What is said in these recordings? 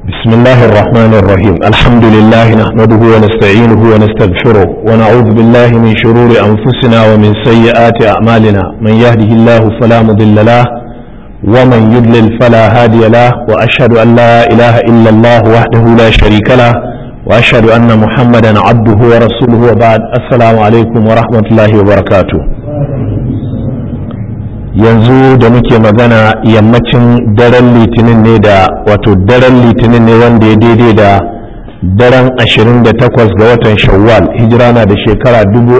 بسم الله الرحمن الرحيم الحمد لله نحمده ونستعينه ونستغفره ونعوذ بالله من شرور أنفسنا ومن سيئات أعمالنا من يهده الله فلا مضل له ومن يضلل فلا هادي له وأشهد أن لا إله إلا الله وحده لا شريك له وأشهد أن محمدا عبده ورسوله وبعد السلام عليكم ورحمة الله وبركاته yanzu da muke magana yammacin daren litinin ne da wato daren litinin ne wanda ya daidai da daren 28 ga watan shawwal hijira na da shekara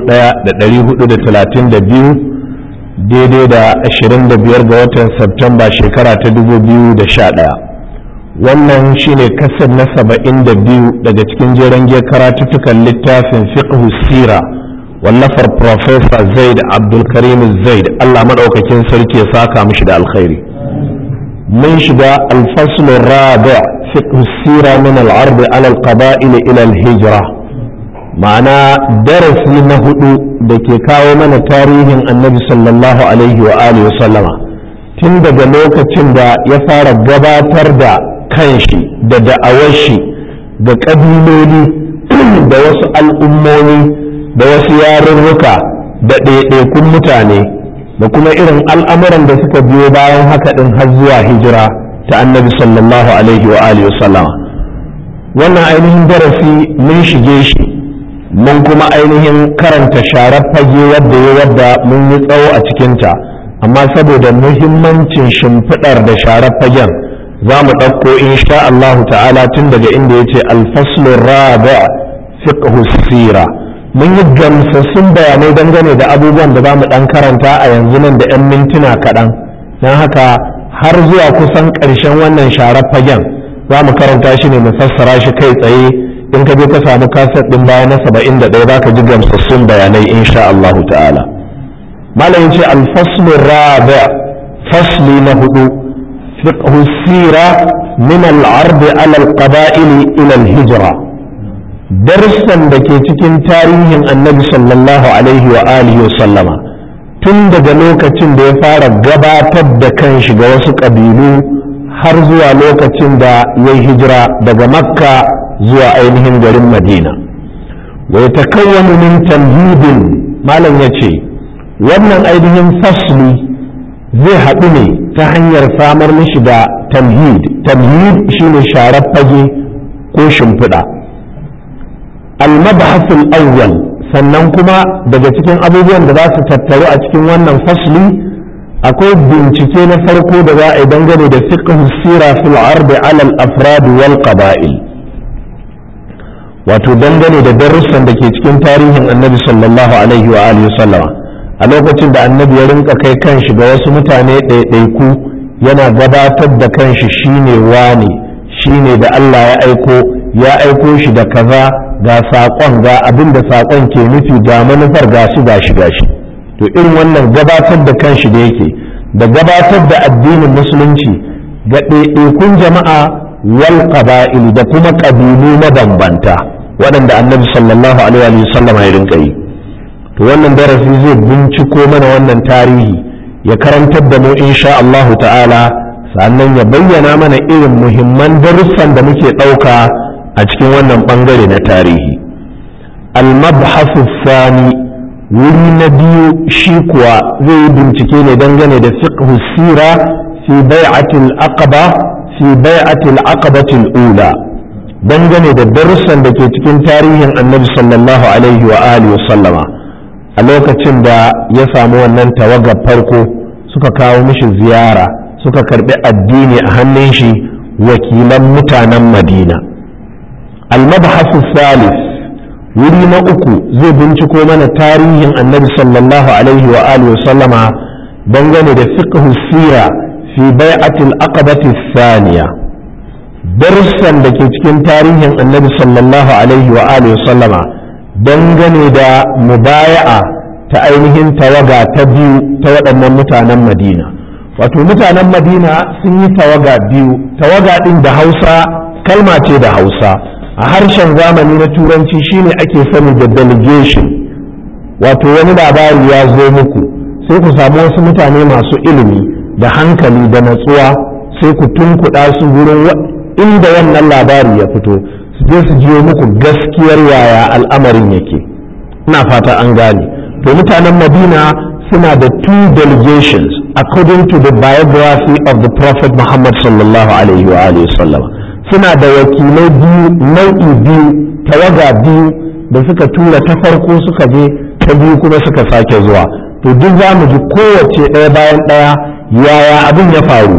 1432 daidai da 25 ga watan Septemba shekara ta 2011 wannan shine kasar na 72 daga cikin jeren karatuttukan littafin fiqh sira wallafar Profesa Zaid Abdulkarim Zaid Allah maɗaukakin sarki ya saka mishi da alkhairi. Mun shiga alfaslun rabi fiqh sira min al-ard ala al-qaba'il ila al-hijra ma'ana darasi na hudu da ke kawo mana tarihin annabi sallallahu alaihi wa alihi sallama tun daga lokacin da ya fara gabatar da kanshi da da'awar shi da ƙabiloli da wasu al'ummomi da wasu yarurruka da ɗaiɗaikun mutane da kuma irin al'amuran da suka biyo bayan haka ɗin har zuwa hijira ta annabi sallallahu alaihi wa alihi wannan ainihin darasi mun shige shi mun kuma ainihin karanta sharar fage wadda ya wadda mun yi tsawo a cikinta amma saboda muhimmancin shimfiɗar da sharar fagen za mu ɗauko insha Allahu ta'ala tun daga inda ya ce alfaslun rabi fiqhu sira mun yi gamsassun bayanai dangane da abubuwan da za mu ɗan karanta a yanzu nan da 'yan mintuna kaɗan don haka har zuwa kusan ƙarshen wannan sharar fagen za mu karanta shi ne mu fassara shi kai tsaye in ka je ka samu kaset ɗin baya na saba'in da ɗaya za ka ji gamsassun bayanai insha Allahu ta'ala malam ce alfaslu rabi fasli na hudu fiqhu sira min al-ard ala al-qaba'il ila al-hijra darussan da ke cikin tarihin annabi sallallahu alaihi wa alihi wa sallama tun daga lokacin da ya fara gabatar da kanshi ga wasu ƙabilu har zuwa lokacin da ya yi hijira daga makka zuwa ainihin garin madina wa ya takawwanu min tamhidin malam ya ce wannan ainihin fasli zai haɗu ne ta hanyar samar mishi da tamhid tamhid shine sharar fage ko shimfiɗa المبحث الأول sannan kuma daga cikin abubuwan da za su tattaru a cikin wannan fasli akwai bincike na farko da za a yi dangane da fiqh sira fil ard ala al afrad wal qaba'il wato dangane da darussan da ke cikin tarihin annabi sallallahu alaihi wa alihi sallama a lokacin da annabi ya rinka kai kanshi ga wasu mutane ɗaiɗaiku yana gabatar da kanshi shine wane shine da Allah ya aiko ya aiko shi da kaza ga saƙon ga abin da saƙon ke nufi ga manufar ga shi ga shi ga shi to irin wannan gabatar da kanshi da yake da gabatar da addinin musulunci ga ɗaiɗaikun jama'a wal qaba'il da kuma ƙabilu mabambanta waɗanda annabi sallallahu alaihi wa sallam ya rinka yi to wannan darasi zai binciko mana wannan tarihi ya karantar da mu insha Allah ta'ala sannan ya bayyana mana irin muhimman darussan da muke ɗauka a cikin wannan bangare na tarihi al-mabhasu sani wuri na biyu shi kuwa zai yi bincike ne dangane da fiqhu sira fi bai'atil aqaba fi bai'atil aqabatil ula dangane da darussan da ke cikin tarihin annabi sallallahu alaihi wa alihi wa sallama a lokacin da ya samu wannan tawagar farko suka kawo mishi ziyara suka karbi addini a hannun shi wakilan mutanen madina المبحث الثالث wuri na uku zai binciko mana tarihin annabi sallallahu alaihi wa alihi wa sallama dangane da fiqh sira fi bai'atil aqabati thaniya darussan da ke cikin tarihin annabi sallallahu alaihi wa alihi wa sallama dangane da mubaya'a ta ainihin tawaga ta biyu ta waɗannan mutanen madina wato mutanen madina sun yi tawaga biyu tawaga ɗin da hausa kalma ce da hausa a harshen zamani na turanci shine ake sani da delegation wato wani labari ya zo muku sai ku samu wasu mutane masu ilimi da hankali da natsuwa sai ku tunkuɗa su wurin inda wannan labari ya fito su je su jiyo muku gaskiyar yaya al'amarin yake ina fata an gane to mutanen madina suna da two delegations according to the biography of the prophet muhammad sallallahu alaihi wa alihi sallama suna da wakilai biyu nau'i biyu tawaga biyu da suka tura ta farko suka je ta biyu kuma suka sake zuwa to duk za mu ji kowace ɗaya bayan ɗaya yaya abin ya faru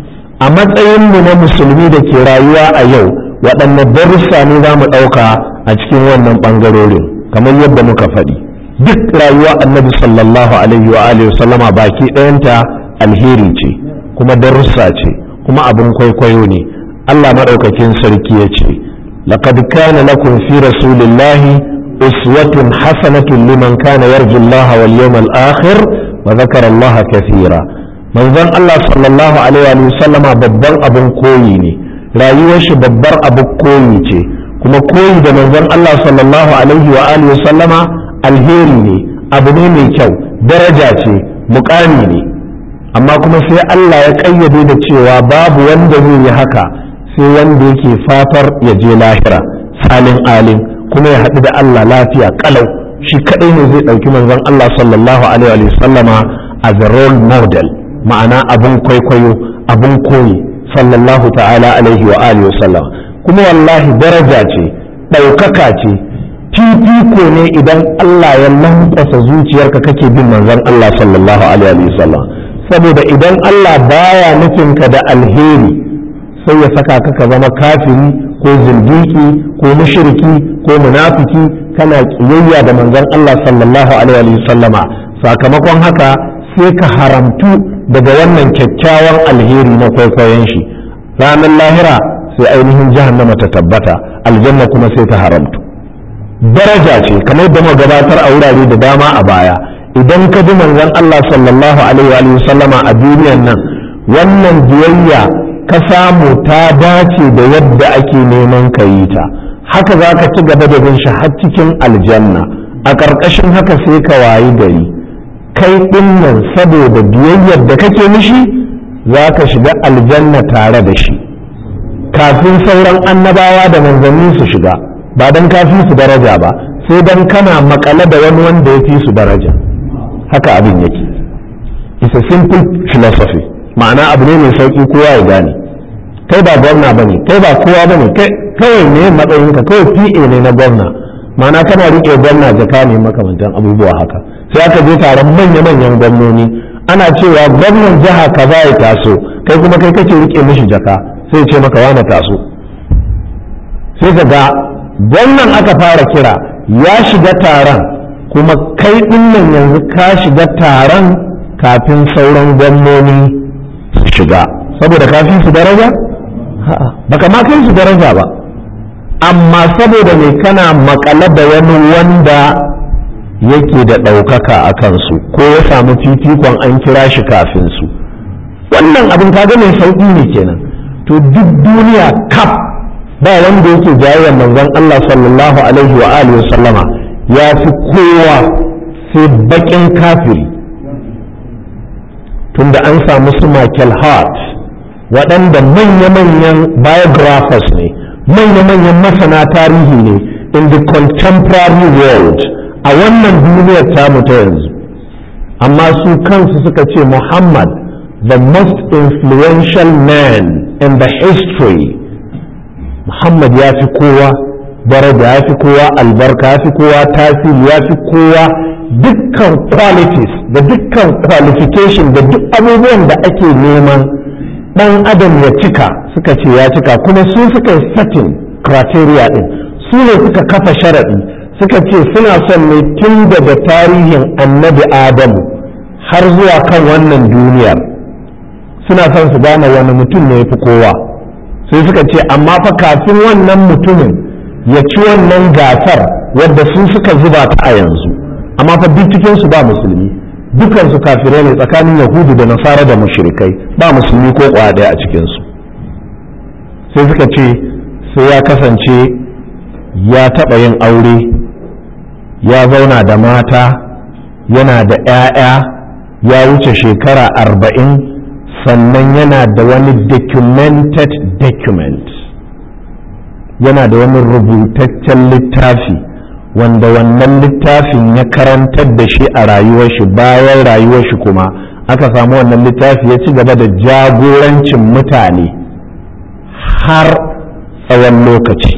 a matsayinmu na musulmi da ke rayuwa a yau waɗanne darussa ne za mu ɗauka a cikin wannan ɓangarorin kamar yadda muka faɗi duk rayuwa annabi sallallahu alaihi wa alihi sallama baki ɗayanta alheri ce kuma darussa ce kuma abin kwaikwayo ne Allah maɗaukakin sarki ya ce laqad kana lakum fi rasulillahi uswatun hasanatun liman kana yarju Allah wal yawmal akhir wa dhakara Allah kathira manzon Allah sallallahu alaihi wa sallama babban abin koyi ne rayuwar shi babbar abin koyi ce kuma koyi da manzon Allah sallallahu alaihi wa alihi sallama alheri ne abu ne mai kyau daraja ce mukami ne amma kuma sai Allah ya kayyade da cewa babu wanda zai yi haka sai wanda yake fatar ya je lahira salin alim kuma ya haɗu da Allah lafiya kalau shi kadai ne zai ɗauki manzon Allah sallallahu alaihi wa sallama as a role model ma'ana abun kwaikwayo abun koyi sallallahu ta'ala alaihi wa alihi wa sallam kuma wallahi daraja ce ɗaukaka ce fifiko ne idan Allah ya lankwasa zuciyarka kake bin manzon Allah sallallahu alaihi wasallam saboda idan Allah baya nufinka da alheri sai ya saka ka ka zama kafiri ko zindiki ko mushriki ko munafiki kana kiyayya da manzon Allah sallallahu alaihi wasallama sakamakon haka sai ka haramtu daga wannan kyakkyawan alheri na kwaikwayon shi ranar lahira sai ainihin jahannama ta tabbata aljanna kuma sai ta haramtu daraja ce kamar da gabatar a wurare da dama a baya idan ka bi manzon Allah sallallahu alaihi wa sallama a duniyan nan wannan biyayya ka samu ta dace da yadda ake neman ka yi ta haka za ka ci gaba da bin shi har cikin aljanna a ƙarƙashin haka sai ka wayi gari kai ɗin nan saboda biyayyar da kake mishi za ka shiga aljanna tare da shi kafin sauran annabawa da manzanni su shiga ba don ka fi su daraja ba sai don kana makale da wani wanda ya fi su daraja haka abin yake it's a simple philosophy ma'ana abu ne mai sauki kowa ya gane kai ba gwamna ba ne kai ba kowa ba ne kawai ne matsayinka kawai pa ne na gwamna ma'ana kana riƙe gwamna jaka ne makamantan abubuwa haka sai aka je taron manya-manyan gwamnoni ana cewa gwamnan jiha kaza ya taso kai kuma kai kake riƙe mishi jaka sai ce maka wane taso sai ka ga gwamnan aka fara kira ya shiga taron kuma kai dinnan yanzu ka shiga taron kafin sauran gwamnoni su shiga saboda kafin su daraja baka ma kai su daraja ba amma saboda mai kana makale da wani wanda yake da ɗaukaka a kansu ko ya samu fifikon an kira shi kafin su wannan abin kaga mai sauƙi ne kenan to duk duniya kaf ba wanda yake jayayyar manzon Allah sallallahu alaihi wa alihi sallama ya fi kowa sai bakin kafiri tunda an samu su Michael Hart waɗanda manya-manyan biographers ne manya-manyan masana tarihi ne in the contemporary world a wannan duniyar tamu ta yanzu amma su kansu suka ce Muhammad the most influential man in the history Muhammad ya fi kowa daraja ya fi kowa albarka ya fi kowa tasiri ya fi kowa dukkan qualities da dukkan qualification da duk abubuwan da ake neman dan adam ya cika suka ce ya cika kuma su suka yi setting criteria din su ne suka kafa sharaɗi suka ce suna son ne tun daga tarihin annabi adamu har zuwa kan wannan duniyar suna son su gane wani mutum ne ya fi kowa sai suka ce amma fa kafin wannan mutumin ya ci wannan gasar wadda su suka zuba ta a yanzu amma fa duk cikin su ba musulmi dukan su kafirai ne tsakanin yahudu da nasara da mushrikai ba musulmi ko ɗaya a cikin su sai suka ce sai ya kasance ya taɓa yin aure ya zauna da mata yana da 'ya'ya ya wuce shekara arba'in sannan yana da wani documented document yana da wani rubutaccen littafi wanda wannan littafin ya karantar da shi a rayuwar shi bayan rayuwar shi kuma aka samu wannan littafi ya ci gaba da jagorancin mutane har tsawon lokaci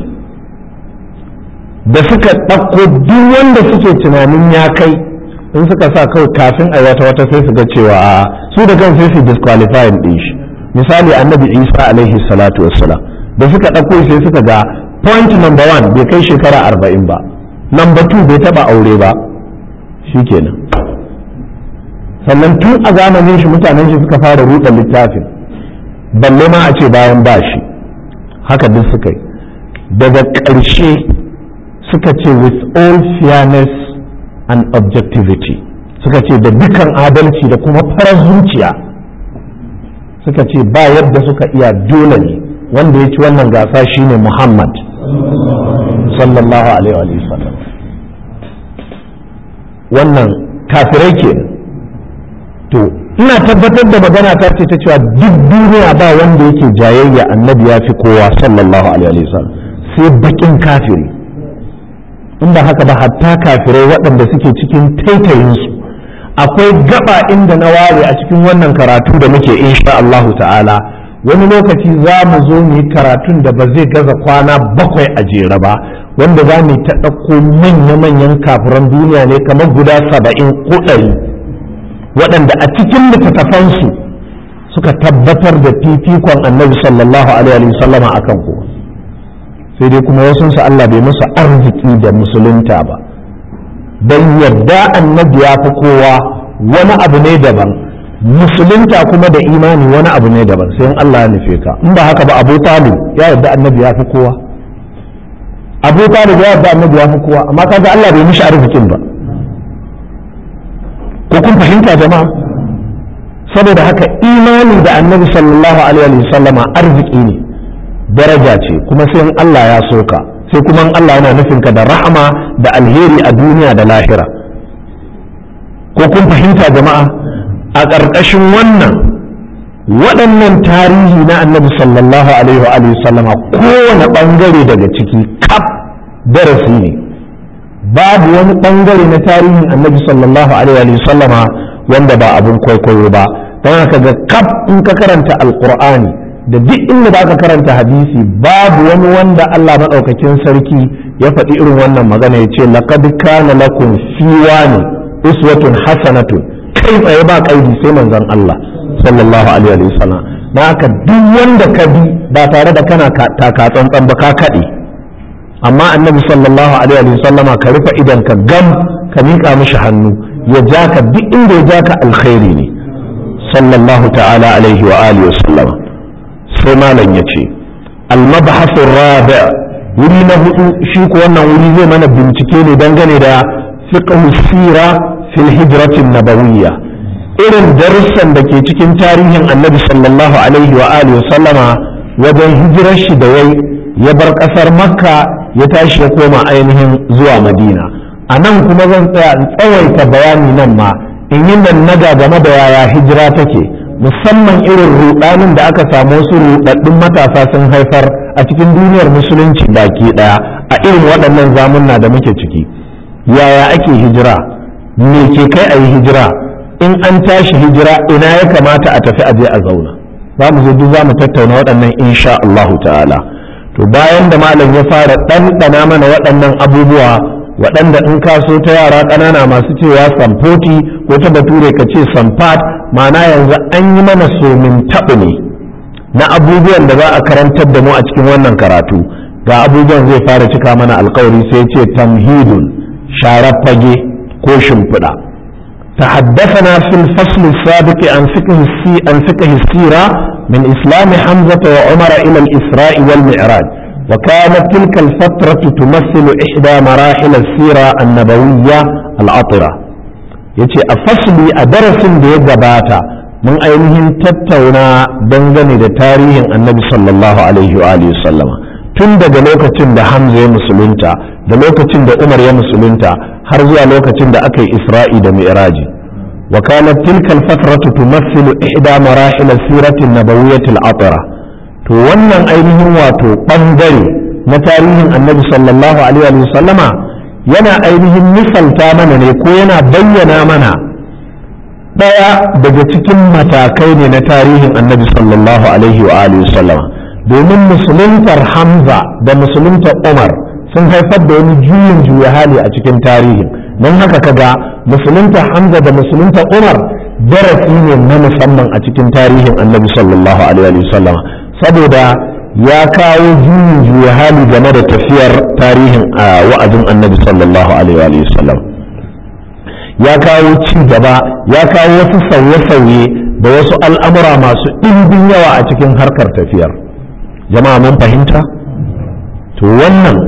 da suka ɗauko duk wanda suke tunanin ya kai in suka sa kawai kafin a wata wata sai su ga cewa a su da kan sai su disqualifying ɗin shi misali annabi isa alaihi salatu wassalam da suka ɗauko sai suka ga point number one bai kai shekara arba'in ba number two bai taɓa aure ba shikenan sannan tun a zamanin shi mutanen shi suka fara ruɗa littafin balle ma a ce bayan ba shi haka duk suka yi daga ƙarshe suka ce with all fairness and objectivity suka ce da dukan adalci da kuma farar zuciya suka ce ba yadda suka iya dole ne wanda ya ci wannan gasa shine muhammad sallallahu alaihi wa sallam wannan kafirai ke to ina tabbatar da magana ta ce ta cewa duk duniya ba wanda yake jayayya annabi ya fi kowa sallallahu alaihi wa sallam sai bakin kafiri in ba haka ba hatta kafirai waɗanda suke cikin taitayinsu akwai gaba inda na ware a cikin wannan karatu da muke insha Allahu ta'ala wani lokaci za mu zo mu yi karatun da ba zai gaza kwana bakwai a jere ba wanda za mu ta ɗauko manya-manyan kafiran duniya ne kamar guda saba'in ko ɗari waɗanda a cikin littattafansu suka tabbatar da fifikon annabi sallallahu alaihi wasallama akan kowa sai dai kuma wasunsu Allah bai musu arziki da musulunta ba don yadda annabi ya fi kowa wani abu ne daban musulunta kuma da imani wani abu ne daban sai in Allah ya nufe ka in ba haka ba abu talib ya yadda annabi ya fi kowa abu talib ya yadda annabi ya fi kowa amma kaga Allah bai mishi arzikin ba ko kun fahimta jama'a saboda haka imani da annabi sallallahu alaihi wasallama arziki ne daraja ce kuma sai in Allah ya soka sai kuma in Allah yana nufin ka da rahama da alheri a duniya da lahira ko kun fahimta jama'a a ƙarƙashin wannan waɗannan tarihi na annabi sallallahu alaihi wa sallama kowane ɓangare daga ciki kaf darasi ne babu wani ɓangare na tarihin annabi sallallahu alaihi wa sallama wanda ba abin kwaikwayo ba don haka ga kaf in ka karanta alƙur'ani da duk inda da aka karanta hadisi babu wani wanda Allah maɗaukakin sarki ya faɗi irin wannan magana ya ce laqad kana lakum fi wani uswatun hasanatun kai tsaye ba kaidi sai manzon Allah sallallahu alaihi wa sallam na haka duk wanda ka bi ba tare da kana taka tsantsan ba ka kaɗe amma annabi sallallahu alaihi wa sallama ka rufe idan ka gam ka miƙa mishi hannu ya ja ka duk inda ya ja ka alkhairi ne sallallahu ta'ala alaihi wa alihi wa sallama sai malam ya ce almabhasin rabi wuri na hudu shi ko wannan wuri zai mana bincike ne dangane da fiqhu sira fil hijratin nabawiyya irin darussan da ke cikin tarihin annabi sallallahu alaihi wa alihi sallama wajen hijirar shi da yayi ya bar kasar makka ya tashi ya koma ainihin zuwa madina a nan kuma zan tsaya in tsawaita bayani nan ma in yi nan naga game da yaya hijira take musamman irin rudanin da aka samu wasu rudaddun matasa sun haifar a cikin duniyar musulunci baki daya a irin waɗannan zamunna da muke ciki yaya ake hijira me ke kai a yi hijira in an tashi hijira ina ya kamata a tafi aje a zauna za mu zo duk za mu tattauna waɗannan insha Allahu ta'ala to bayan da malam ya fara ɗanɗana mana waɗannan abubuwa waɗanda in ka so ta yara ƙanana masu cewa samfoti ko ta bature ka ce samfat ma'ana yanzu an yi mana somin taɓu ne na abubuwan da za a karantar da mu a cikin wannan karatu ga abubuwan zai fara cika mana alkawari sai ce tamhidun sharar fage ko shimfiɗa تحدثنا في الفصل السابق عن فقه السي عن فقه السيرة من إسلام حمزة وعمر إلى الإسراء والمعراج وكانت تلك الفترة تمثل إحدى مراحل السيرة النبوية العطرة yace a fasli a darasin da ya gabata mun ainihin tattauna dangane da tarihin annabi sallallahu alaihi wa alihi sallama tun daga lokacin da hamza ya musulunta da lokacin da umar ya musulunta har zuwa lokacin da aka yi isra'i da mi'raji wa kanat tilka al-fatratu tumathilu ihda marahil as-sirati an-nabawiyyah al-atira to wannan ainihin wato bangare na tarihin annabi sallallahu alaihi wa sallama yana ainihin misalta mana ne ko yana bayyana mana ɗaya daga cikin matakai ne na tarihin annabi sallallahu alaihi wa alihi sallama domin musuluntar hamza da musuluntar umar sun haifar da wani juyin juya hali a cikin tarihin don haka kaga musuluntar hamza da musuluntar umar darasi ne na musamman a cikin tarihin annabi sallallahu alaihi wa sallama saboda ya kawo juyin juya hali game da tafiyar tarihin wa'azin annabi sallallahu alaihi wa sallam ya kawo ci gaba ya kawo wasu sauye-sauye da wasu al'amura masu ɗimbin yawa a cikin harkar tafiyar jama'a mun fahimta to wannan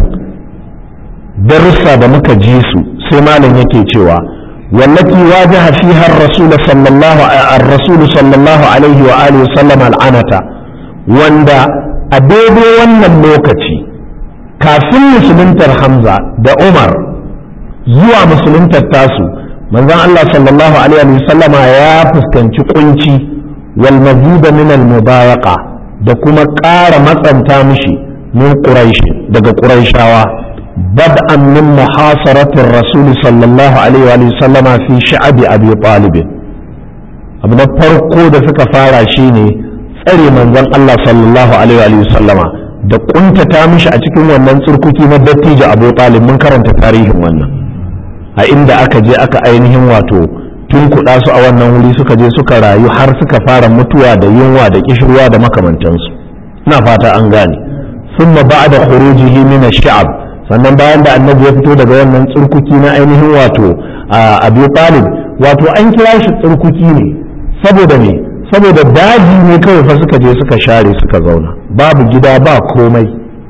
darussa da muka ji su sai malam yake cewa والتي واجه فيها الرسول صلى الله الرسول صلى الله عليه وآله وسلم العنة وندا أبيبي wannan lokaci kafin musuluntar Hamza da Umar zuwa musuluntar tasu manzon Allah sallallahu alaihi wa sallama ya fuskanci kunci wal mazid min al mubayaqa da kuma ƙara matsanta mishi min quraish daga quraishawa بدءا من محاصرة الرسول صلى الله عليه وآله وسلم في شعب أبي طالب abu na farko da suka fara shine tsare manzon Allah sallallahu alaihi wa sallama da kuntata mishi a cikin wannan tsurkuki na dattijo Abu Talib mun karanta tarihin wannan a inda aka je aka ainihin wato tun kuɗa su a wannan wuri suka je suka rayu har suka fara mutuwa da yunwa da kishirwa da makamantansu ina fata an gane thumma ba'da khurujihi min ash-sha'b sannan bayan da annabi ya fito daga wannan tsurkuki na ainihin wato abu talib wato an kira shi tsurkuki ne saboda me saboda daji ne kawai fa suka je suka share suka zauna babu gida ba komai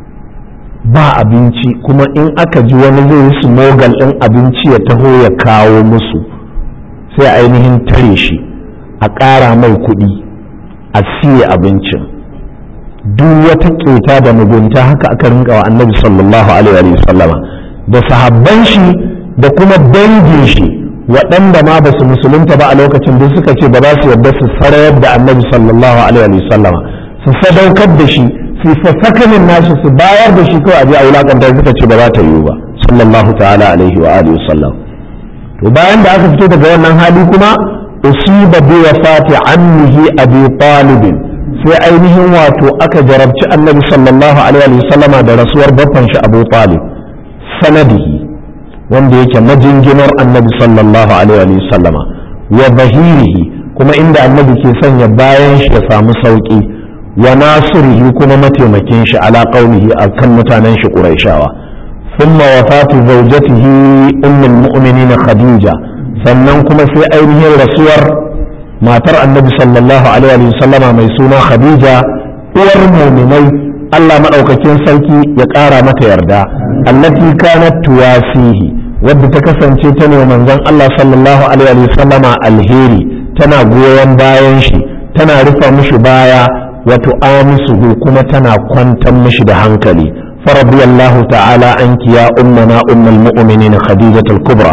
ba abinci kuma in aka ji wani zai yi smogal ɗin abinci ya taho ya kawo musu sai ainihin tare shi a ƙara mai kuɗi a siye abincin duk wata ƙeta da mugunta haka aka rinka wa annabi sallallahu alaihi wa sallama da sahabban shi da kuma dangin shi waɗanda ma ba su musulunta ba a lokacin duk suka ce ba za su yarda su sarayar da annabi sallallahu alaihi wa sallama su sadaukar da shi su sakanin nashi su bayar da shi kawai a je a wulakanta suka ce ba za ta yiwu ba sallallahu ta'ala alaihi wa alihi sallam to bayan da aka fito daga wannan hali kuma usiba bi wafati ammihi abi talibin sai ainihin wato aka jarabci annabi sallallahu alaihi sallama da rasuwar baffan shi abu talib sanadihi wanda yake majinginar annabi sallallahu alaihi sallama wa bahirihi kuma inda annabi ke sanya bayan shi ya samu sauki wa nasirihi kuma mataimakin shi ala qaulihi akan mutanen shi quraishawa thumma wafatu zawjatihi ummul mu'minin khadija sannan kuma sai ainihin rasuwar matar annabi sallallahu alaihi sallama mai suna khadija uwar muminai Allah maɗaukakin sarki ya ƙara mata yarda allati kanat tuwasihi wadda ta kasance ta ne manzon Allah sallallahu alaihi sallama alheri tana goyon bayan shi tana rufa mishi baya wato amisuhu kuma tana kwantar mishi da hankali faradiyallahu ta'ala anki ya ummana ummul mu'minin khadijatul kubra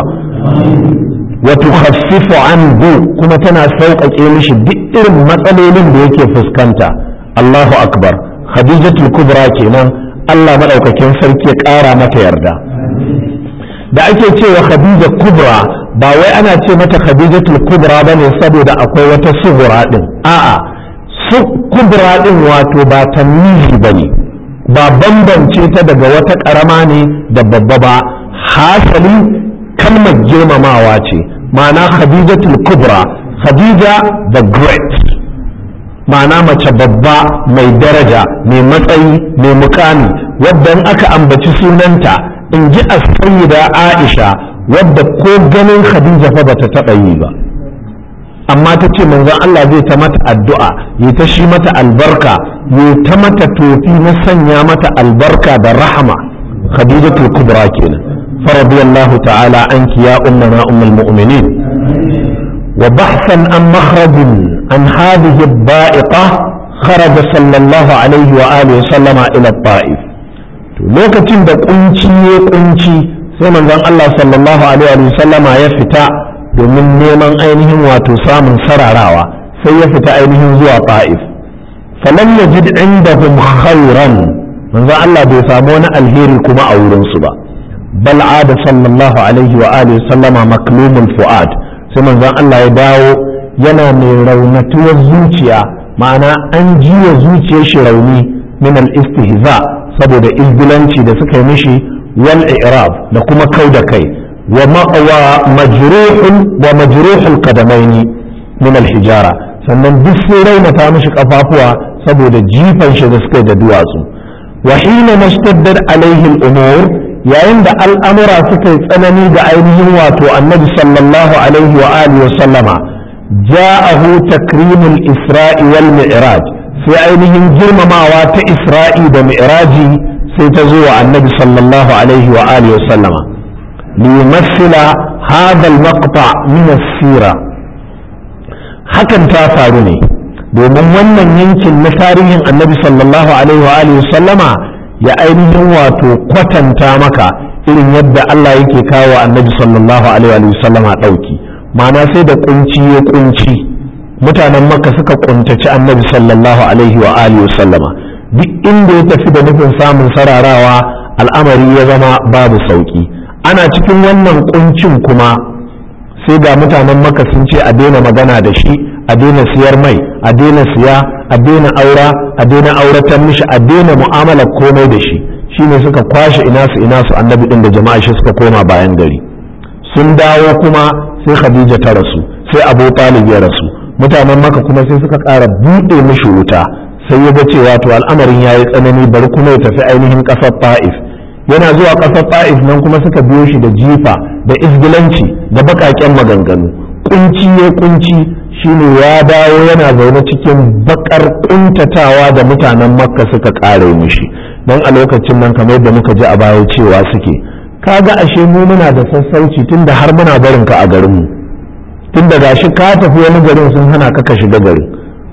وتخفف عنه كما تنا سوق مش دئر matsalolin da yake fuskanta Allahu akbar Khadijatul Kubra kenan Allah madaukakin sarki ya ƙara mata yarda da ake cewa Khadija Kubra ba wai ana ce mata Khadijatul Kubra bane saboda akwai wata sugura din a'a su kubra din wato ba tamyizi bane ba bambance ta daga wata karama ne da babba ba hasali kalmar girmamawa ce ma'ana khadijatul kubra khadija the great ma'ana mace babba mai daraja mai matsayi mai mukami wadda in aka ambaci sunanta in ji a sayyida aisha wadda ko ganin khadija fa bata taɓa yi ba amma ta ce manzon Allah zai ta mata addu'a ya ta shi mata albarka ya ta mata tofi na sanya mata albarka da rahama khadijatul kubra kenan فرضي الله تعالى عنك يا أمنا أم المؤمنين وبحثا عن مخرج عن هذه الضائقة خرج صلى الله عليه وآله وسلم إلى الطائف lokacin da kunci ya kunci sai manzon Allah sallallahu alaihi wa sallama ya fita domin neman ainihin wato samun sararawa sai ya fita ainihin zuwa ta'if falam yajid indahum khairan manzon Allah bai samu wani alheri kuma a wurinsu ba bal ada sallallahu alaihi wa alihi sallama maklumul fuad sai manzon Allah ya dawo yana mai raunatuwar zuciya ma'ana an jiwa zuciyar shi rauni min al istihza saboda izgilanci da suka yi mishi wal i'rab da kuma kau da kai wa majruhun wa majruhul qadamaini min al hijara sannan duk sai raunata mishi kafafuwa saboda jifan shi da suka yi da duwatsu wa hina mashtaddat alaihi al umur yayin da al'amura suka yi tsanani ga ainihin wato annabi sallallahu alaihi wa alihi wa sallama ja'ahu takrimul isra'i wal mi'raj sai ainihin girmamawa ta isra'i da mi'raji sai ta zo wa annabi sallallahu alaihi wa alihi wa sallama limassila hadha al-maqta min as-sira hakan ta faru ne domin wannan yankin na tarihin annabi sallallahu alaihi wa alihi wa sallama ya ainihin wato kwatanta maka irin yadda Allah yake kawo annabi sallallahu alaihi wa sallama dauki ma'ana sai da kunci ya kunci mutanen makka suka kuntaci annabi sallallahu alaihi wa alihi wa sallama duk inda ya tafi da nufin samun sararawa al'amari ya zama babu sauki ana cikin wannan kuncin kuma sai ga mutanen makka sun ce a daina magana da shi a daina siyar mai a daina siya a daina aura a daina auratan mishi a daina mu'amalar komai da shi shine suka kwashe ina su ina su annabi din da jama'a shi suka koma bayan gari sun dawo kuma sai khadija ta rasu sai abu talib ya rasu mutanen maka kuma sai suka ƙara buɗe mishi wuta sai ya ga cewa to al'amarin ya yi tsanani bari kuma ya tafi ainihin ƙasar ta'if yana zuwa ƙasar ta'if nan kuma suka biyo shi da jifa da izgilanci da baƙaƙen maganganu kunci ya kunci shine ya dawo yana zaune cikin bakar kuntatawa da mutanen makka suka ƙare mishi don a lokacin nan kamar yadda muka ji a baya cewa suke kaga ashe mu muna da sassauci tunda har muna barin ka a garinmu tun da gashi ka tafi wani garin sun hana ka ka shiga garin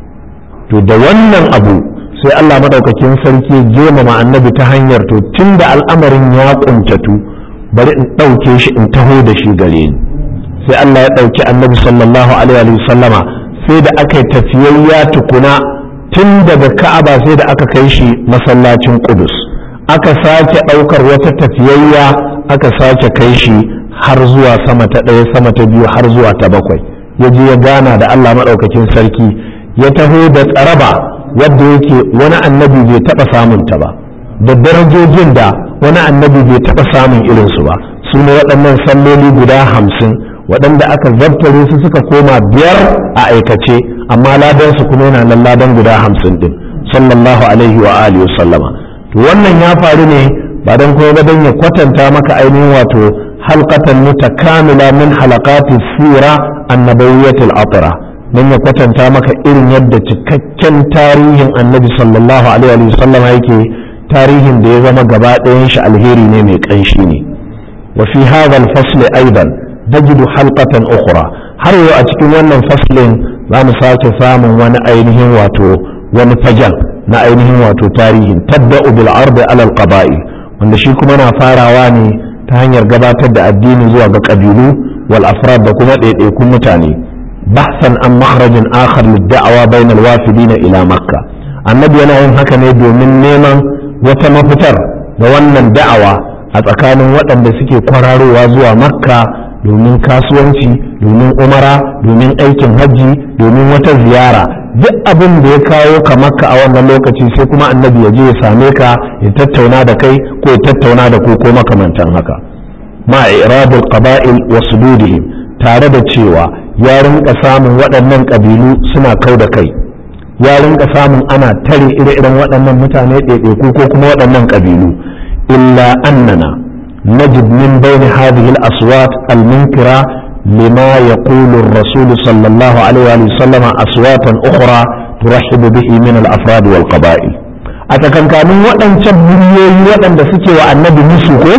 to da wannan abu sai Allah madaukakin sarki girmama annabi ta hanyar to tun da al'amarin ya kuntatu bari in ɗauke shi in taho da shi gare ni sai Allah ya ɗauki annabi sallallahu alaihi sallama sai da aka yi tafiyayya tukuna tun daga ka'aba sai da aka kai shi masallacin kudus aka sake ɗaukar wata tafiyayya aka sake kai shi har zuwa sama ta ɗaya sama ta biyu har zuwa ta bakwai ya je ya gana da Allah maɗaukakin sarki ya taho da tsaraba wadda yake wani annabi bai taɓa samun ta ba da darajojin da wani annabi bai taɓa samun irinsu ba su ne waɗannan salloli guda hamsin waɗanda aka zartare su suka koma biyar a aikace amma ladansu kuma yana nan ladan guda hamsin ɗin sallallahu alaihi wa alihi sallama to wannan ya faru ne ba don kuma ba don ya kwatanta maka ainihin wato halqatan mutakamila min halaqati sira annabawiyyatil atra don ya kwatanta maka irin yadda cikakken tarihin annabi sallallahu alaihi wa sallama yake tarihin da ya zama gaba ɗayan shi alheri ne mai ƙanshi ne wa fi hadha al-fasl aidan tajidu halqatan ukhra har yau a cikin wannan faslin za mu sake samun wani ainihin wato wani fajan na ainihin wato tarihin tabba'u bil ardi ala al qaba'i wanda shi kuma na farawa ne ta hanyar gabatar da addini zuwa ga kabilu wal afrad da kuma ɗaiɗaikun mutane bahsan an makhrajin akhar lid da'awa bainal wafidina ila makka annabi yana yin haka ne domin neman wata mafitar da wannan da'awa a tsakanin waɗanda suke kwararowa zuwa makka domin kasuwanci domin umara domin aikin hajji domin wata ziyara duk abin da ya kawo ka makka a wannan lokaci sai kuma annabi ya je ya same ka ya tattauna da kai ko ya tattauna da ku ko makamantan haka ma iradul qaba'il wa sududihim tare da cewa ya rinka samun waɗannan ƙabilu suna kau da kai ya rinka samun ana tare ire-iren waɗannan mutane ɗaiɗaiku ko kuma waɗannan ƙabilu illa annana نجد من بين هذه الأصوات المنكرة لما يقول الرسول صلى الله عليه وسلم أصواتا أخرى ترحب به من الأفراد والقبائل أتكن كانوا وأن تبريي وأن دسكي وأن نبي نسوكو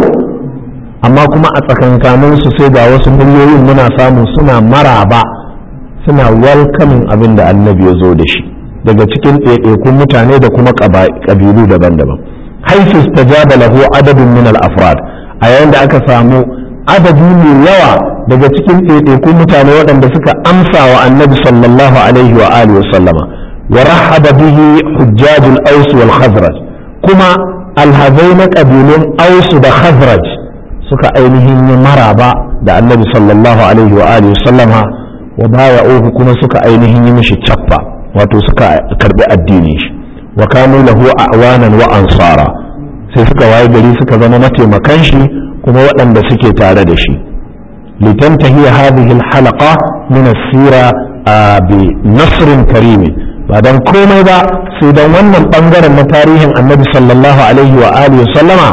أما كما أتكن كانوا سيدا وسمريي منا سامو سنا مرابا suna welcoming abin da annabi ya zo da shi daga cikin ɗaiɗaikun mutane da kuma ƙabilu daban-daban haifu stajaba lahu adadin min al-afrad a yayin da aka samu adadi mai yawa daga cikin ɗaiɗaikun mutane waɗanda suka amsa wa annabi sallallahu alaihi wa alihi wasallama wa rahaba bihi hujjajul aus wal khazraj kuma alhazai na ƙabilun ausu da khazraj suka ainihin yi maraba da annabi sallallahu alaihi wa alihi sallama wa baya uku kuma suka ainihin yi mishi cappa wato suka karbi addini shi wa kanu lahu a'wanan wa ansara sai suka waye gari suka zama mataimakan shi kuma waɗanda suke tare da shi litantahi hadhihi alhalaqa min as-sira bi nasrin karim ba dan komai ba sai dan wannan bangaren na tarihin annabi sallallahu alaihi wa alihi sallama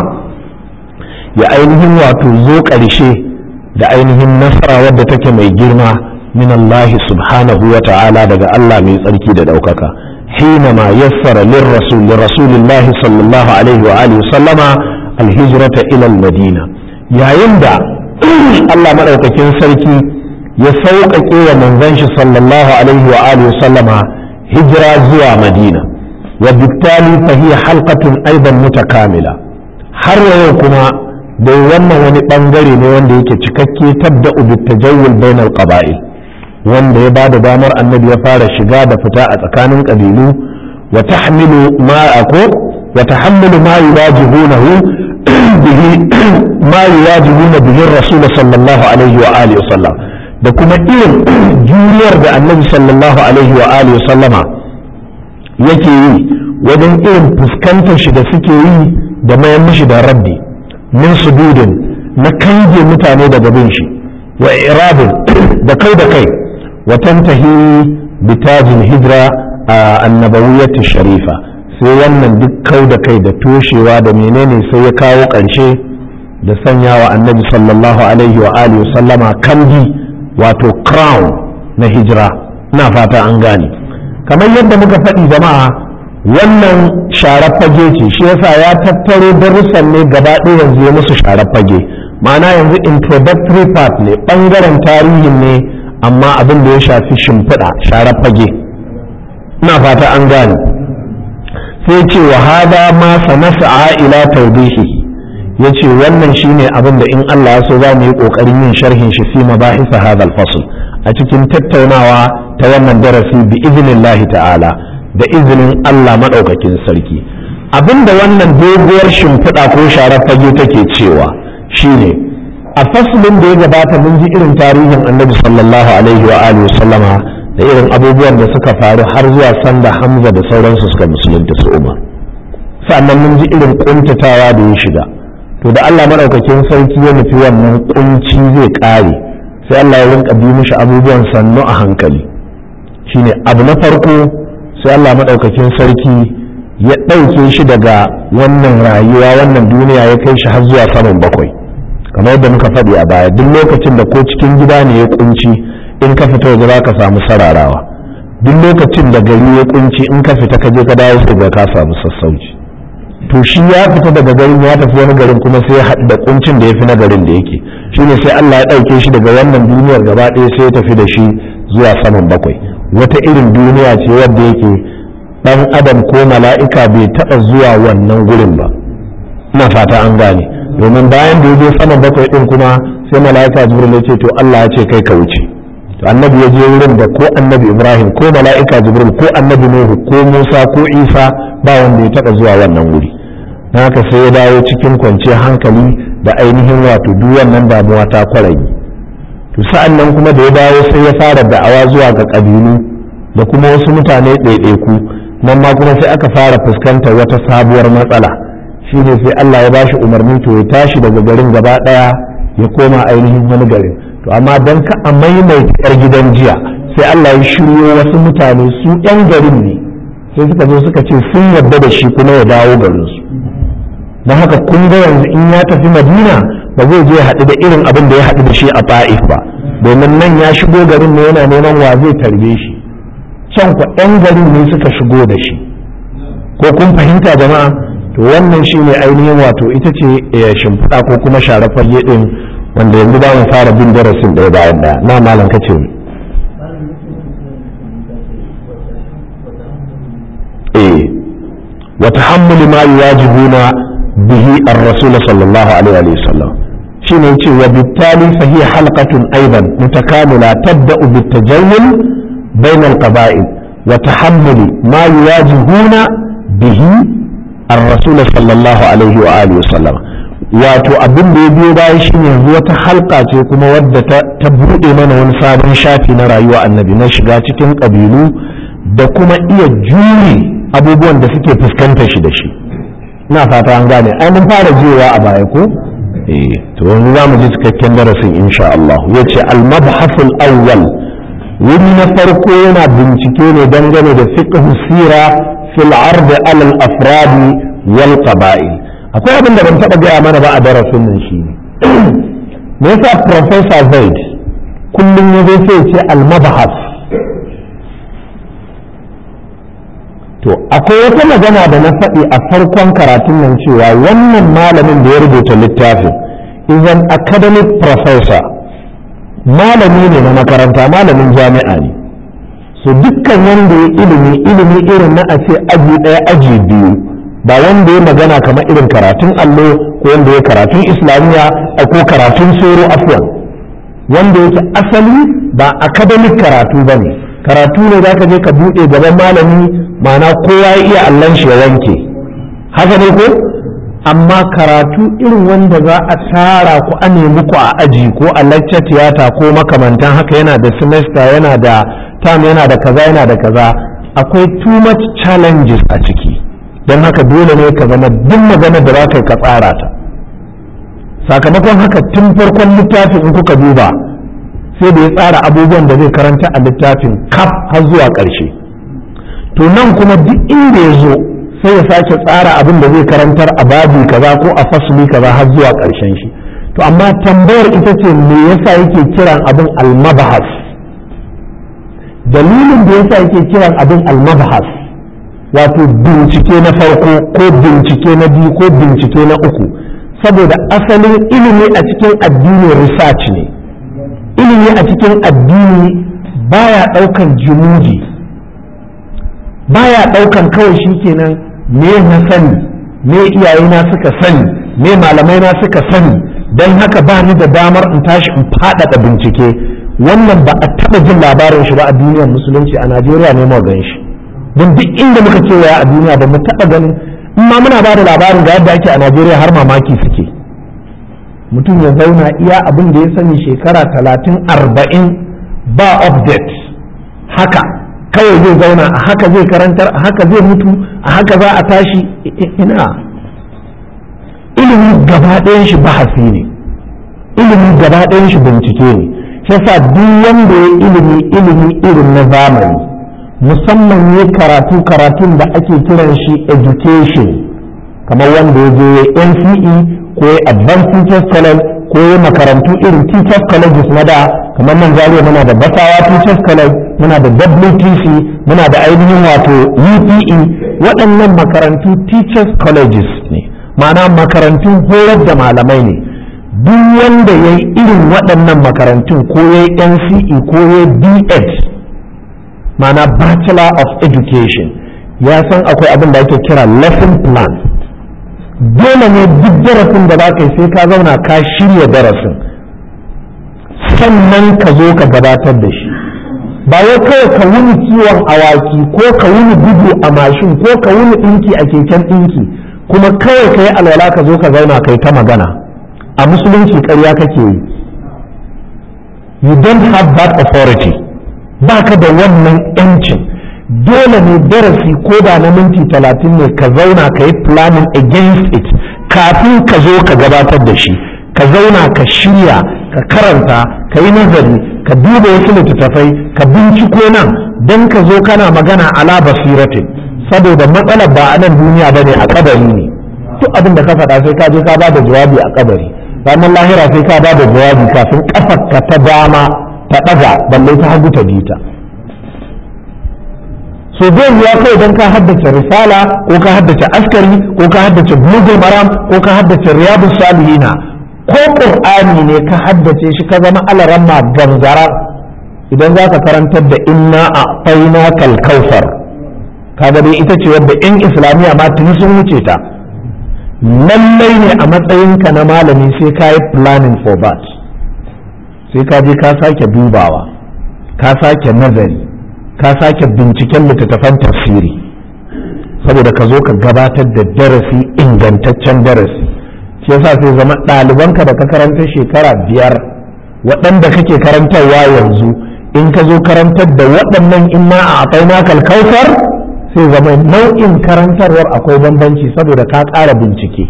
ya ainihin wato zo ƙarshe da ainihin nasara wadda take mai girma min Allah subhanahu wa ta'ala daga Allah mai tsarki da ɗaukaka حينما يسر للرسول لرسول الله صلى الله عليه وآله وسلم الهجرة إلى المدينة يا يندى الله مدوكاكين سركي يسوق كي منزنش صلى الله عليه وآله وسلم هجرة زوى مدينة وبالتالي فهي حلقة أيضا متكاملة har yau kuma dai wannan wani bangare ne wanda yake cikakke tabda bitajawul bainal qaba'il wanda ya bada damar annabi ya fara shiga da fita a tsakanin kabilu wa tahmilu ma ako wa tahammilu ma yuwajihunahu bihi ma yuwajihuna bihi rasul sallallahu alaihi wa alihi wa sallam da kuma irin juriyar da annabi sallallahu alaihi wa alihi wa sallama yake yi wajen irin fuskantar shi da suke yi da mayan mishi da rabbi min sududin na kange mutane daga bin shi wa irabin da kai da kai wa tantahi bitajin hijira a annabawiyyati sharifa sai wannan duk kau da kai da toshewa da menene sai ya kawo ƙarshe da sanya wa annabi sallallahu alaihi wa alihi sallama kambi wato crown na hijira na fata an gane kamar yadda muka faɗi jama'a wannan sharar fage ce shi yasa ya tattaro darussan ne gaba ɗaya yanzu ya musu sharar fage ma'ana yanzu introductory part ne ɓangaren tarihin ne amma abin da ya shafi shimfiɗa sharar fage ina fata an gane sai ce wa hada ma sanasa ila tawdihi yace wannan shine abin da in Allah ya so za mu yi kokarin yin sharhin shi fi mabahisa hadha al-fasl a cikin tattaunawa ta wannan darasi bi idnillahi ta'ala da izinin Allah maɗaukakin sarki abinda wannan doguwar shimfiɗa ko sharar fage take cewa shine a faslin da ya gabata mun ji irin tarihin annabi sallallahu alaihi wa alihi sallama da irin abubuwan da suka faru har zuwa sanda hamza da sauransu suka musulunta su umar sannan mun ji irin kuntatawa da ya shiga to da Allah maɗaukakin sarki ya nufi wannan kunci zai ƙare sai Allah ya rinka bi mishi abubuwan sannu a hankali shine abu na farko sai Allah maɗaukakin sarki ya ɗauke shi daga wannan rayuwa wannan duniya ya kai shi har zuwa saman bakwai kamar yadda muka faɗi a baya duk lokacin da ko cikin gida ne ya kunci in ka fita waje za ka samu sararawa duk lokacin da gari ya kunci in ka fita ka je ka dawo sai ka samu sassauci to shi ya fita daga garin ya tafi wani garin kuma sai ya haɗu da kuncin da ya fi na garin da yake shine sai Allah ya ɗauke shi daga wannan duniyar gaba ɗaya sai ya tafi da shi zuwa saman bakwai wata irin duniya ce wadda yake dan adam ko mala'ika bai taɓa zuwa wannan gurin ba ina fata an gane domin bayan da ya je saman bakwai din kuma sai mala'ika jibril ya ce to Allah ya ce kai ka wuce to annabi ya je wurin da ko annabi ibrahim ko mala'ika jibril ko annabi nuhu ko musa ko isa ba wanda ya taɓa zuwa wannan wuri na haka sai ya dawo cikin kwanciyar hankali da ainihin wato duk wannan damuwa ta kwarayi to sa'an nan kuma da ya dawo sai ya fara da'awa zuwa ga ƙabilu da kuma wasu mutane ɗaiɗaiku nan ma kuma sai aka fara fuskantar wata sabuwar matsala shine sai Allah ya bashi umarni to ya tashi daga garin gaba ɗaya ya koma ainihin wani garin to amma don ka a maimaita yar gidan jiya sai Allah ya shiryo wasu mutane su yan garin ne sai suka zo suka ce sun yarda da shi kuma ya dawo garinsu don haka kun ga yanzu in ya tafi madina ba zai je ya haɗu da irin abin da ya haɗu da shi a ta'if ba domin nan ya shigo garin ne yana neman wa zai tarbe shi can ku ɗan garin ne suka shigo da shi ko kun fahimta jama'a to wannan shi ne ainihin wato ita ce shimfiɗa ko kuma share fage ɗin wanda yanzu za mu fara bin darasin ɗaya bayan ɗaya na malam ka ce eh wa tahammuli ma yuwajibuna bihi ar-rasul sallallahu alaihi wa sallam shine yace wa bittali fa hiya halqatun aidan mutakamila tabda'u bitajawul bayna al-qaba'il wa tahammuli ma yuwajihuna bihi ar-rasul sallallahu alaihi wa alihi wasallam wato abin da ya biyo baya shine yanzu wata halka ce kuma wadda ta buɗe mana wani sabon shafi na rayuwa annabi na shiga cikin ƙabilu da kuma iya jure abubuwan da suke fuskantar shi da shi ina fata an gane ai mun fara jiwa a baya ko eh to yanzu zamu ji cikakken darasin insha Allah yace al-mabhasul awwal wuri na farko yana bincike ne dangane da fiqh sira fil ard ala al-afrad wal qaba'il akwai abin da ban taba gaya mana ba a darasin nan shi ne me yasa professor Zaid kullum ya zo sai ce al-mabhas to akwai wata magana da na faɗi a farkon karatun nan cewa wannan malamin da ya rubuta littafin is an academic professor malami ne na makaranta malamin jami'a ne so dukkan wanda ya ilimi ilimi irin na a ce aji ɗaya aji biyu ba wanda ya magana kamar irin karatun allo ko wanda ya karatun islamiyya ko karatun soro afwan wanda yake asali ba academic karatu ba ne karatu ne za ka je ka buɗe gaban malami ma'ana kowa ya iya allon shi ya wanke haka ne ko amma karatu irin wanda za a tara ku a nemi ku a aji ko a lecture tiyata ko makamantan haka yana da semester yana da term yana da kaza yana da kaza akwai too much challenges a ciki don haka dole ne ka zama duk magana da za ka ka tsara ta sakamakon haka tun farkon littafin in kuka duba sai da ya tsara abubuwan da zai karanta a littafin kaf har zuwa ƙarshe to nan kuma duk inda ya zo sai ya sake tsara abin da zai karantar a babi kaza ko a fasuli kaza har zuwa ƙarshen shi to amma tambayar ita ce me yasa yake kiran abin almabahas dalilin da yasa yake kiran abin almabahas wato bincike na farko ko bincike na biyu ko bincike na uku saboda asalin ilimi a cikin addini research ne ilimi a cikin addini baya ɗaukan jumudi baya ɗaukan kawai shi kenan me na sani me iyayena suka sani me malamai na suka sani don haka ba ni da damar in tashi in faɗaɗa bincike wannan ba a taɓa jin labarin shi ba a duniyar musulunci a najeriya ne mu gan shi don duk inda muka kewaya a duniya ba mu taɓa ganin in ma muna ba da labarin ga yadda ake a najeriya har mamaki suke mutum ya zauna iya abin da ya sani shekara talatin arba'in ba update haka kawai zai zauna a haka zai karantar a haka zai mutu a haka za a tashi ina ilimi gaba ɗayan shi bahasi ne ilimi gaba ɗayan shi bincike ne shi yasa duk wanda ya ilimi ilimi irin na zamani musamman ne karatu karatun da ake kiran shi education kamar wanda ya je NCE ko ya advanced teachers college ko ya makarantu irin teachers colleges na da kamar nan zariya muna da basawa teachers college muna da WTC muna da ainihin wato UPE waɗannan makarantu teachers colleges ne ma'ana makarantun horar da malamai ne duk wanda ya yi irin waɗannan makarantun ko ya yi NCE ko ya yi BEd ma'ana bachelor of education ya san akwai abin da ake kira lesson plan dole ne duk darasin da za ka yi sai ka zauna ka shirya darasin sannan ka zo ka gabatar da shi ba wai kawai ka wuni kiwon awaki ko ka wuni gudu a mashin ko ka wuni ɗinki a keken ɗinki kuma kawai ka yi alwala ka zo ka zauna kai ta magana a musulunci ƙarya kake yi you don't have that authority ba ka da wannan 'yancin dole ne darasi ko da na minti talatin ne ka zauna ka yi planning against it kafin ka zo ka gabatar da shi ka zauna ka shirya ka karanta ka yi nazari ka duba wasu littattafai ka binciko nan don ka zo kana magana ala basiratin saboda matsalar ba a nan duniya ba ne a kabari ne duk abin da ka faɗa sai ka je ka ba da jawabi a kabari ranar lahira sai ka ba da jawabi kafin kafarka ta dama ta ɗaga balle ta hagu ta bita so zai ya kai don ka haddace risala ko ka haddace askari ko ka haddace bulugul maram ko ka haddace riyadu salihina ko qur'ani ne ka haddace shi ka zama alaramma gangara idan za ka karantar da inna a faina kalkausar kaga dai ita ce wadda yan islamiyya ma tuni sun wuce ta lallai ne a matsayinka na malami sai ka yi planning for that sai ka je ka sake dubawa ka sake nazari ka sake binciken littattafan tafsiri saboda ka zo ka gabatar da darasi ingantaccen darasi shi yasa sai zama ɗalibanka da ka karanta shekara biyar waɗanda kake karantarwa yanzu in ka zo karantar da waɗannan in ma a akwai makal kautar sai zama nau'in karantarwar akwai bambanci saboda ka ƙara bincike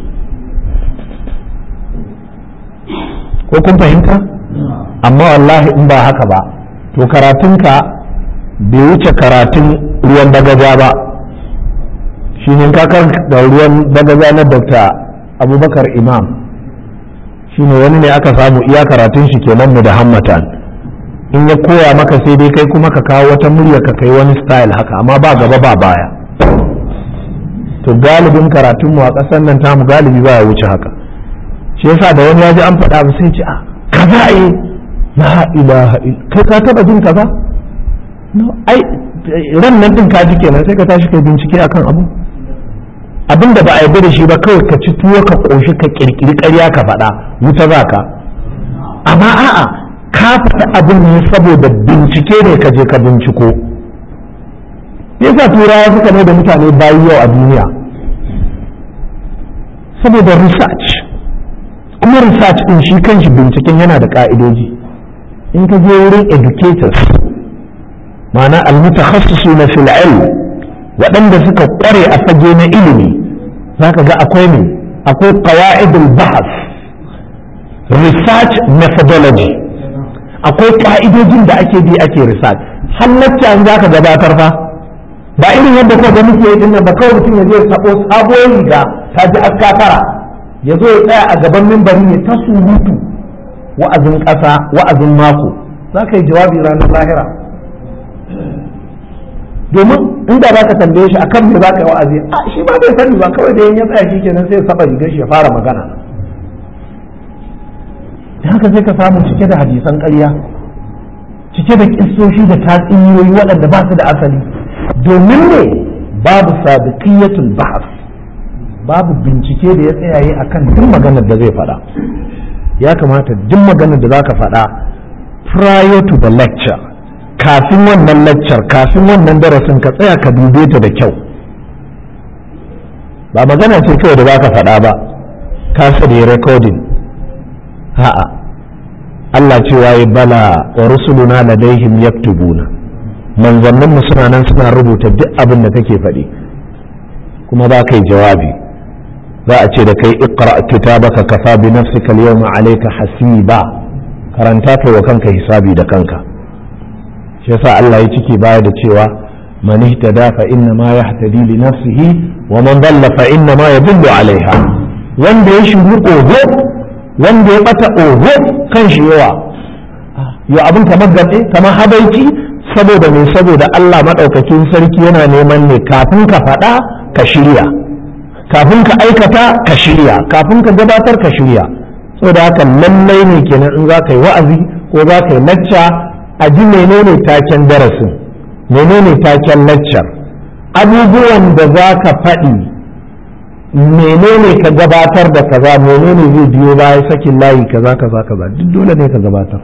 ko kun fahimta amma wallahi in ba haka ba to karatunka bai wuce karatun ruwan bagaja ba shi ne kakar da ruwan bagaja na dr abubakar imam shi ne wani ne aka samu iya karatun shi kenan mu da hammatan in ya koya maka sai dai kai kuma ka kawo wata murya ka kai wani style haka amma ba gaba ba baya to galibin karatun mu a ƙasar nan tamu galibi ba ya wuce haka shi yasa da wani ya ji an faɗa ba sai ce a kaza eh la ilaha kai ka taba jin kaza no ai ran nan din ka ji kenan sai ka tashi kai bincike akan abu abin da ba a yarda da shi ba kawai ka ci tuwo ka koshi ka kirkiri ƙarya ka faɗa wuta za ka amma a'a ka faɗi abin ne saboda bincike ne ka je ka binciko yasa turawa suka mai da mutane bayi yau a duniya saboda research kuma research din shi kanshi binciken yana da ka'idoji in ka je wurin educators ma'ana almutakhassisu na fil ilm waɗanda suka ƙware a fage na ilimi zaka ga akwai ne akwai qawaidul bahas research methodology akwai ka'idojin da ake bi ake research halatta an zaka gabatar fa ba irin yadda kuka ga muke yi ba kawai mutum ya je sabo sabuwar riga ta ji askafara ya zo ya tsaya a gaban mimbari ne ta surutu wa'azin ƙasa wa'azin mako za ka yi jawabi ranar lahira domin inda za ka tambaye shi akan me za ka yi wa'azi a shi ma bai sani ba kawai da ya tsaya shi kenan sai ya saba rigar shi ya fara magana da haka sai ka samu cike da hadisan ƙarya cike da kissoshi da tatsuniyoyi waɗanda ba su da asali domin ne babu sadiqiyatul bahas babu bincike da ya tsayaye akan duk maganar da zai faɗa ya kamata duk maganar da za ka faɗa prior to the lecture kafin wannan lecture kafin wannan darasin ka tsaya ka dube ta da kyau ba magana ce kawai da za ka faɗa ba ka da recording ha'a Allah cewa ya bala wa rusuluna ladaihim yaktubuna manzannin mu suna nan suna rubuta duk abin da kake faɗi kuma za ka yi jawabi za a ce da kai iqra kitabaka kafa bi nafsika al-yawma alayka hasiba karanta kai wa kanka hisabi da kanka shi yasa Allah ya cike baya da cewa man ihtada fa inna ma yahtadi li nafsihi wa man dalla fa inna ma yadullu alaiha wanda ya shiru oho wanda ya bata oho kan shi yawa yo abin kamar gabe kamar habaici saboda me saboda Allah madaukakin sarki yana neman ne kafin ka faɗa ka shirya kafin ka aikata ka shirya kafin ka gabatar ka shirya saboda haka lallai ne kenan in za ka yi wa'azi ko za ka yi lacca a ji menene taken darasin menene taken laccar abubuwan da za ka faɗi menene ka gabatar da kaza menene zai biyo baya sakin layi kaza kaza kaza duk dole ne ka gabatar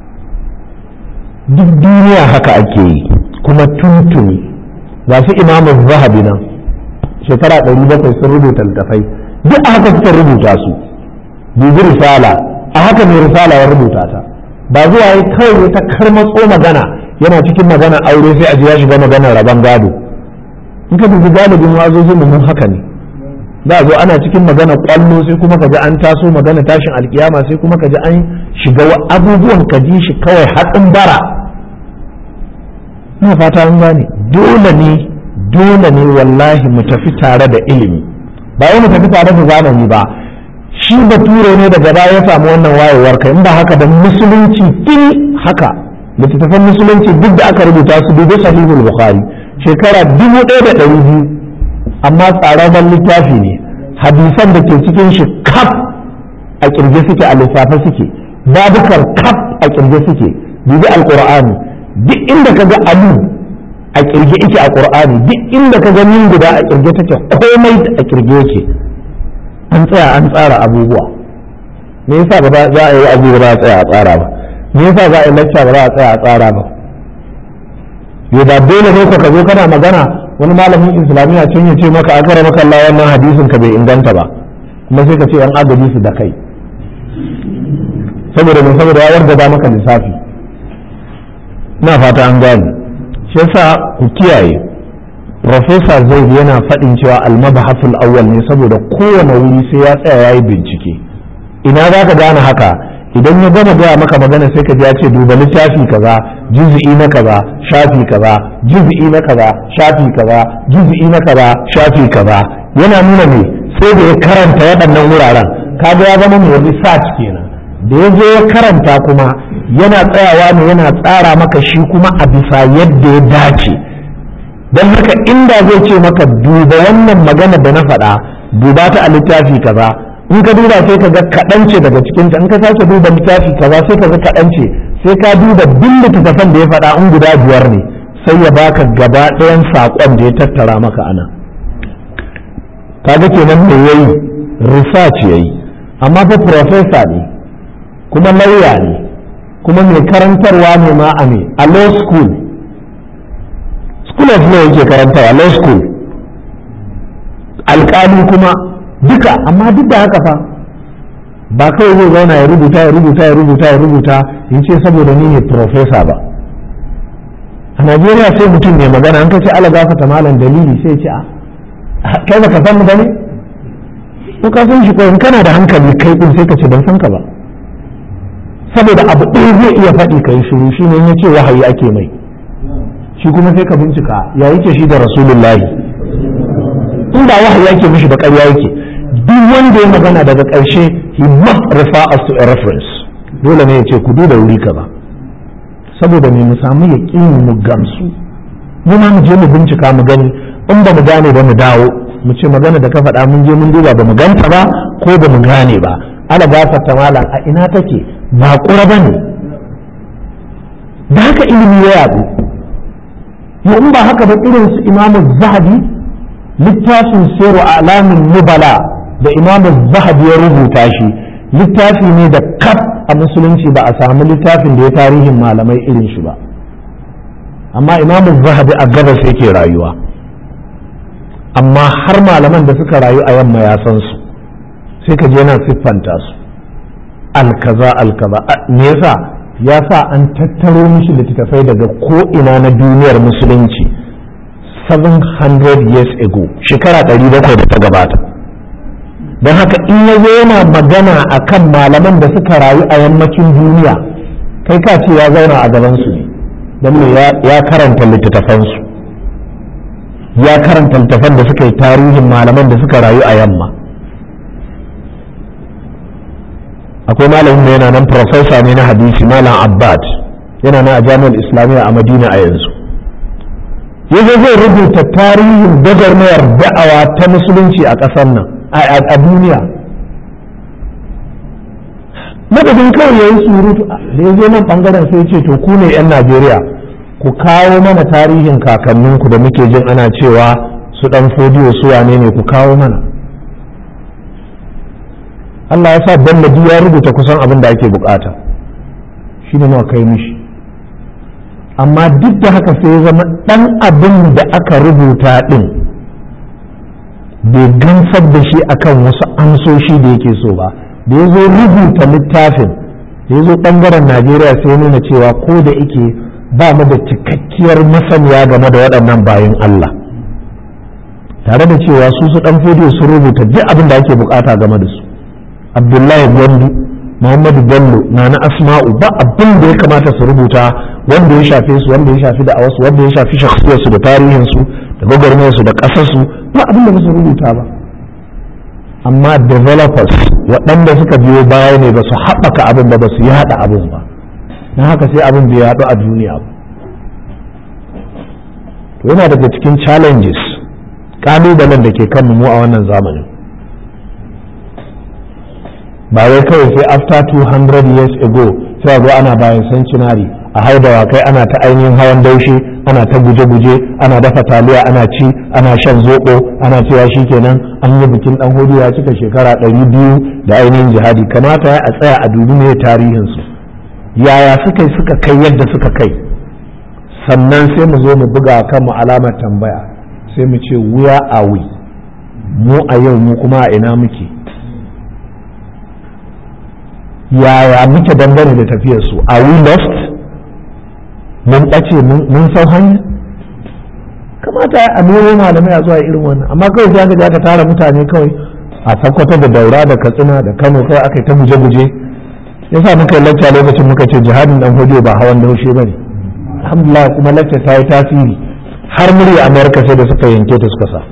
duk duniya haka ake yi kuma tuntuni ga su imamu zahabi nan shekara ɗari bakwai sun rubuta littafai duk a haka suka rubuta su dubi risala a haka mai risala ya rubuta ta ba zuwa yi kawai ta karmatso magana yana cikin magana aure sai a ji ya shiga magana rabon gado in ka dubi galibin wazozin mun haka ne za a zo ana cikin magana kwallo sai kuma ka ji an taso magana tashin alkiyama sai kuma ka ji an shiga abubuwan ka ji shi kawai hatsin bara ina fata an gane dole ne dole ne wallahi mu tafi tare da ilimi ba wai mu tafi tare da zamani ba shi bature ne daga baya ya samu wannan wayewar kai in ba haka da musulunci tun haka littattafan musulunci duk da aka rubuta su dubi sahihul bukhari shekara dubu ɗaya da ɗari biyu amma tsararren littafi ne hadisan da ke cikin shi kaf a kirge suke a lissafe suke babukar kaf a kirge suke dubi alqur'ani duk inda ka ga alu a kirge yake a qur'ani duk inda ka ga min guda a kirge take komai a kirge yake an tsaya an tsara abubuwa me yasa ba za a yi abu ba za a tsaya a tsara ba me yasa za a yi lacca ba za a tsaya a tsara ba yo ba dole ne ka zo kana magana wani malamin islamiyya can ya ce maka akara maka Allah wannan hadisin ka bai inganta ba kuma sai ka ce yan agaji su da kai saboda mai saboda ya wargaba maka lissafi na fata an gane shi yasa ku kiyaye Profesa Zaid yana faɗin cewa almabahasul awwal ne saboda kowane wuri sai ya tsaya ya yi bincike ina za ka gane haka idan ya gama gaya maka magana sai ka ji ya ce duba littafi kaza juz'i na kaza shafi kaza juz'i na kaza shafi kaza juz'i na kaza shafi kaza yana nuna ne sai da ya karanta waɗannan wuraren kaga ya zama mai research kenan da ya zo ya karanta kuma yana tsayawa ne yana tsara maka shi kuma a bisa yadda ya dace don haka inda zai ce maka duba wannan magana da na faɗa duba ta a littafi kaza in ka duba sai ka ga kaɗan ce daga cikinta in ka sake duba littafi kaza sai ka ga kaɗan ce sai ka duba duk littattafan da ya faɗa in guda biyar ne sai ya baka gaba ɗayan saƙon da ya tattara maka ana kaga kenan me yayi research yayi amma fa professor ne kuma lauya ne kuma mai karantarwa ne ma a ne a law school school of law yake karantarwa law school alƙali kuma duka amma duk da haka fa ba kawai zai zauna ya rubuta ya rubuta ya rubuta ya rubuta in ce saboda ni ne profesa ba a najeriya sai mutum ne magana an kace ala gafata malam dalili sai ce a kai baka san mu bane ko ka san shi ko in kana da hankali kai din sai ka ce ban san ka ba saboda abu ɗaya zai iya faɗi kai shiru shine ya ce wahayi ake mai shi kuma sai ka bincika ya yake shi da rasulullahi in ba wahayi yake mishi ba ƙarya yake duk wanda ya magana daga ƙarshe he must refer us to a reference dole ne ya ce ku duba wuri kaza saboda me mu samu ya mu gamsu mu ma mu je mu bincika mu gani in ba mu gane ba mu dawo mu ce magana da ka faɗa mun je mun duba ba mu ganta ba ko ba mu gane ba ala gafarta malam a ina take ba ƙura ba ne da haka ilimi ya yaɗu in ba haka ba irin su imamu zahabi littafin siru alamin nubala da imamu zahabi ya rubuta shi littafi ne da kaf a musulunci ba a samu littafin da ya tarihin malamai irin shi ba amma imamu zahabi a gabas yake rayuwa amma har malaman da suka rayu a yamma ya san su sai ka je yana siffanta su alkaza alkaza me yasa ya sa an tattaro mishi littattafai daga ko ina na duniyar musulunci 700 years ago shekara 700 da ta gabata don haka in ya zo yana magana a kan malaman da suka rayu a yammacin duniya kai ka ce ya zauna a gabansu ne don ya karanta littattafansu ya karanta littattafan da suka yi tarihin malaman da suka rayu a yamma akwai malamin da yana nan profesa ne na hadisi malam abbad yana nan a jami'ar islamiyya a madina a yanzu yanzu zai rubuta tarihin gwagwarmayar da'awa ta musulunci a ƙasar nan a duniya madadin kawai ya yi surutu da ya zo nan ɓangaren sai ce to ku ne 'yan najeriya ku kawo mana tarihin kakanninku da muke jin ana cewa su ɗan fodiyo su wane ne ku kawo mana Allah ya sa Bello ya rubuta kusan abin da ake bukata shi ne kai mishi amma duk da haka sai ya zama ɗan abin da aka rubuta ɗin bai gamsar da shi akan wasu amsoshi da yake so ba da ya zo rubuta littafin da ya zo ɓangaren najeriya sai nuna cewa ko da ike ba mu da cikakkiyar masaniya game da waɗannan bayan Allah tare da cewa su su ɗan fodiyo sun rubuta duk abin da ake bukata game da su abdullahi gwandu muhammadu bello na na asma'u ba abin da ya kamata su rubuta wanda ya shafe su wanda ya shafi da wasu wanda ya shafi shakhsiyarsu da tarihinsu da gwagwarmayarsu da ƙasarsu ba abin da ba su rubuta ba amma developers waɗanda suka biyo baya ne ba su haɓaka abin ba ba su yaɗa abin ba na haka sai abin bai yaɗu a duniya ba to yana daga cikin challenges ƙalubalen da ke kan mu a wannan zamanin ba wai kawai sai after 200 years ago sai zo ana bayan centenary a haidawa kai ana ta ainihin hawan daushe ana ta guje-guje ana dafa taliya ana ci ana shan zoɓo ana cewa shikenan an yi bikin dan hudu ya cika shekara ɗari biyu da ainihin jihadi kamata ya a tsaya a dubi ne tarihinsu yaya suka yi suka kai yadda suka kai sannan sai mu zo mu buga kan mu alamar tambaya sai mu ce wuya a we mu a yau mu kuma a ina muke yaya muke dangane da tafiyar su a we lost mun ɓace mun sau hanya kamata a nemo malamai a zuwa irin wannan amma kawai sai aka ka tara mutane kawai a sakkwato da daura da katsina da kano kawai aka yi ta guje-guje yasa muka yi lacca lokacin muka ce jihadin dan hodiyo ba hawan daushe ba ne alhamdulillah kuma lacca ta yi tasiri har murya amerika sai da suka yanke ta suka sa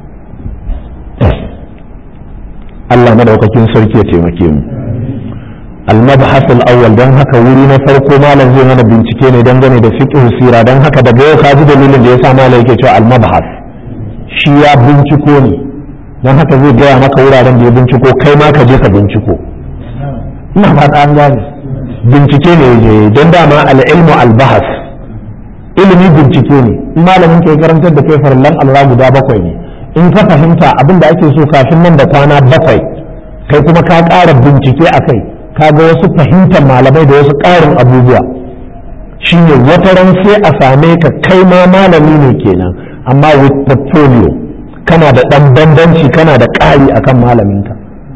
Allah madaukakin sarki ya taimake mu المبحث الأول دان هكا وري na farko malam zai mana bincike ne dangane da fiqh sira dan haka daga yau kaji dalilin da yasa malam yake cewa al-mabhas shi ya binciko ne dan haka zai gaya maka wuraren da ya binciko kai ma ka je ka binciko ina fata an gane bincike ne je don dama al-ilmu al-bahas ilimi bincike ne in malamin ke karantar da kai farallan Allah guda bakwai ne in ka fahimta abin da ake so kafin nan da kwana bakwai kai kuma ka ƙara bincike a kai ka ga wasu fahimtar malamai da wasu ƙarin abubuwa shine wata ran sai a same ka kai ma malami ne kenan amma with portfolio kana da ɗan bambanci kana da ƙari akan malaminka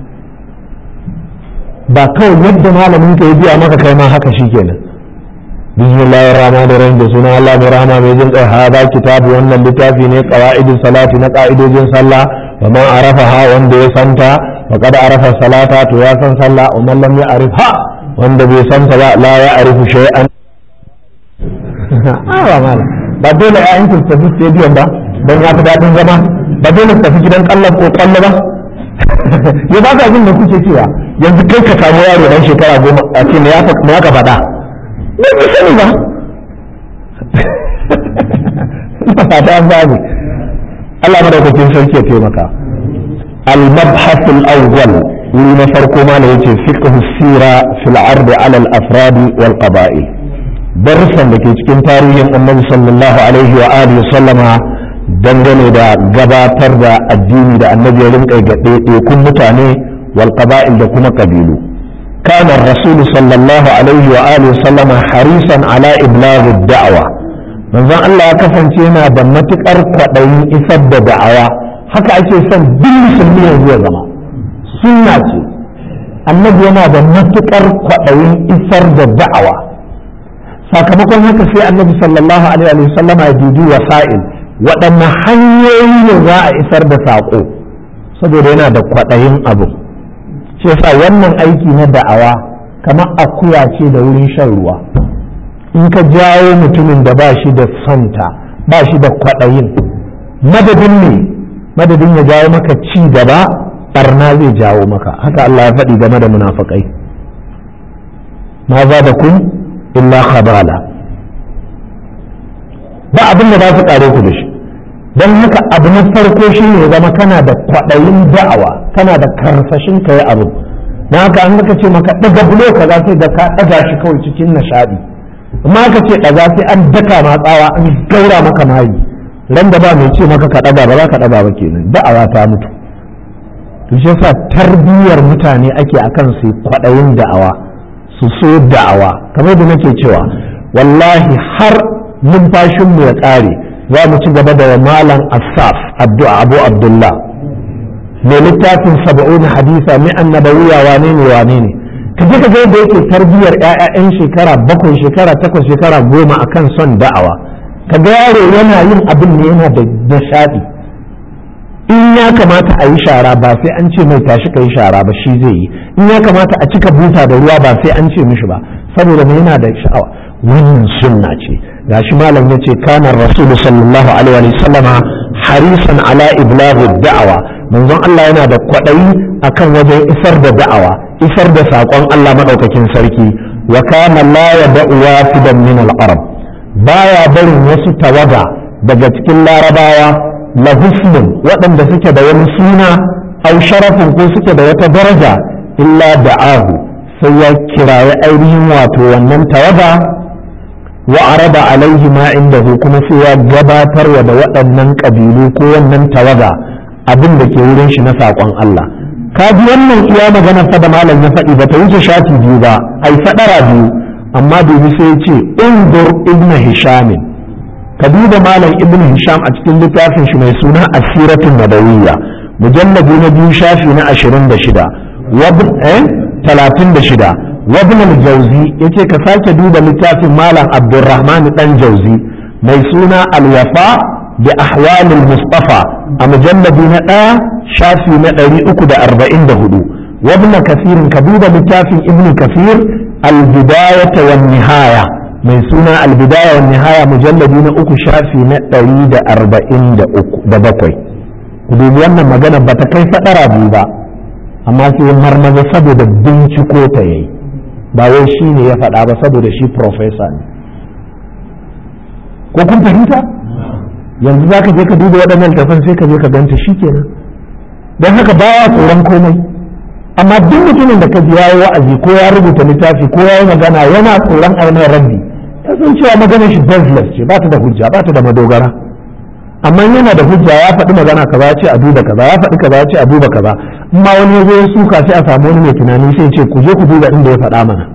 ba kawai yadda malaminka ya biya maka kai ma haka shi kenan bismillahir rahmanir rahim da sunan Allah mai rahama mai jin kai hada kitabu wannan littafi ne qawaidus salati na ka'idojin sallah wa man arafaha wanda ya santa wa qad arafa salata to ya san sallah wa man lam ya'rifha wanda bai santa ba la ya'rifu shay'an awa mala ba dole ya yankin tafi stadium ba don ya fi daɗin zama ba dole su tafi gidan kallon ko kwallo ba ya ba ka jin da kuke cewa yanzu kai ka samu yaro dan shekara goma a ce me ya ka faɗa ne ku sani ba ina fata an zabi Allah madaukakin sarki ya taimaka al-mabhath al-awwal wuri na farko ma ne yace fiqh sira fil ard ala al-afrad wal qaba'il darussan da ke cikin tarihin annabi sallallahu alaihi wa alihi sallama dangane da gabatar da addini da annabi ya rinka ga ɗaiɗaikun mutane wal qaba'il da kuma kabilu كان الرسول صلى الله عليه وآله وسلم حريصا على إبلاغ الدعوة manzon Allah ya kasance yana da matuƙar kwaɗayin isar da da'awa haka ake son duk musulmi yanzu ya zama sunna ce annabi yana da matuƙar kwaɗayin isar da da'awa sakamakon haka sai annabi sallallahu alaihi wa sallama ya dubi wasa'il waɗanne hanyoyi ne za a isar da saƙo saboda yana da kwaɗayin abu shi yasa wannan aiki na da'awa kamar akuya ce da wurin shan ruwa in ka jawo mutumin da ba shi da santa ba shi da kwaɗayin madadin ne madadin ya jawo maka ci gaba barna zai jawo maka haka Allah ya faɗi game da munafakai ma za da kun illa khabala ba abin da za su ƙare ku da shi don haka abu na farko shi ne zama kana da kwaɗayin da'awa kana da karsashin ka yi abu na haka an ka ce maka ɗaga bulo ka za sai da ka ɗaga shi kawai cikin nishaɗi amma ka ce ɗaga sai an daka ma tsawa an gaura maka mayi ran da ba mai ce maka ka ɗaga ba za ka ɗaga ba kenan da'awa ta mutu to shi yasa tarbiyyar mutane ake akan su kwaɗayin da'awa su so da'awa kamar da nake cewa wallahi har numfashinmu ya ƙare za mu ci gaba da malam asaf addu'a abu abdullah mai littafin saba'un hadisa mai annabawiya wane ne wane ne ka je ka ga yadda yake tarbiyyar ƴaƴan shekara bakwai shekara takwas shekara goma akan son da'awa ka ga yaro yana yin abin ne yana da nishaɗi in ya kamata a yi shara ba sai an ce mai tashi ka yi shara ba shi zai yi in ya kamata a cika buta da ruwa ba sai an ce mishi ba saboda mai yana da sha'awa wannan sunna ce gashi malam yace kana rasul sallallahu alaihi wa sallama harisan ala iblagh da'awa manzon Allah yana da kwadayi akan wajen isar da da'awa isar da sakon Allah madaukakin sarki wa kana la yad'u wafidan min al-arab baya barin wasu tawaga daga cikin larabawa la husnun waɗanda suke da wani suna au sharafin ko suke da wata daraja illa da'ahu sai ya kiraye ainihin wato wannan tawaga wa araba alaihi ma indahu kuma sai ya gabatar wa da waɗannan ƙabilu ko wannan tawaga abin da ke wurin shi na saƙon Allah ka ji wannan iya magana fa da malam ya faɗi ba ta wuce shati biyu ba ai faɗara biyu amma dubi sai ya ce undur ibn hisham ka duba malam ibn hisham a cikin littafin shi mai suna asiratun nabawiyya mujalladi na biyu shafi na ashirin da shida talatin da shida wabin al-jauzi ya ce ka sake duba littafin malam abdulrahman dan jauzi mai suna alwafa da ahwalul mustafa a mujalladi na ɗaya shafi na ɗari uku da arba'in da hudu wabin kasirin ka duba littafin ibn kasir al-bidayata wan nihaya mai suna albidaya wa nihaya mujalladi na uku shafi na ɗari da arba'in da bakwai ku dubi wannan magana ba ta kai faɗara biyu ba amma sai marmaza saboda binciko ta yayi ba wai shi ne ya faɗa ba saboda shi profesa ne ko kun fahimta yanzu za ka je ka duba waɗannan tafan sai ka je ka ganta shi kenan don haka baya tsoron komai amma duk mutumin da ka ji yayi wa'azi ko ya rubuta littafi ko ya yi magana yana tsoron ainihin rabbi ya san cewa maganar shi baseless ce ba ta da hujja ba ta da madogara amma yana da hujja ya faɗi magana kaza ya ce a duba kaza ya faɗi kaza ya ce a duba kaza amma wani ya zo ya suka sai a samu wani mai tunani sai ce ku je ku duba inda ya faɗa mana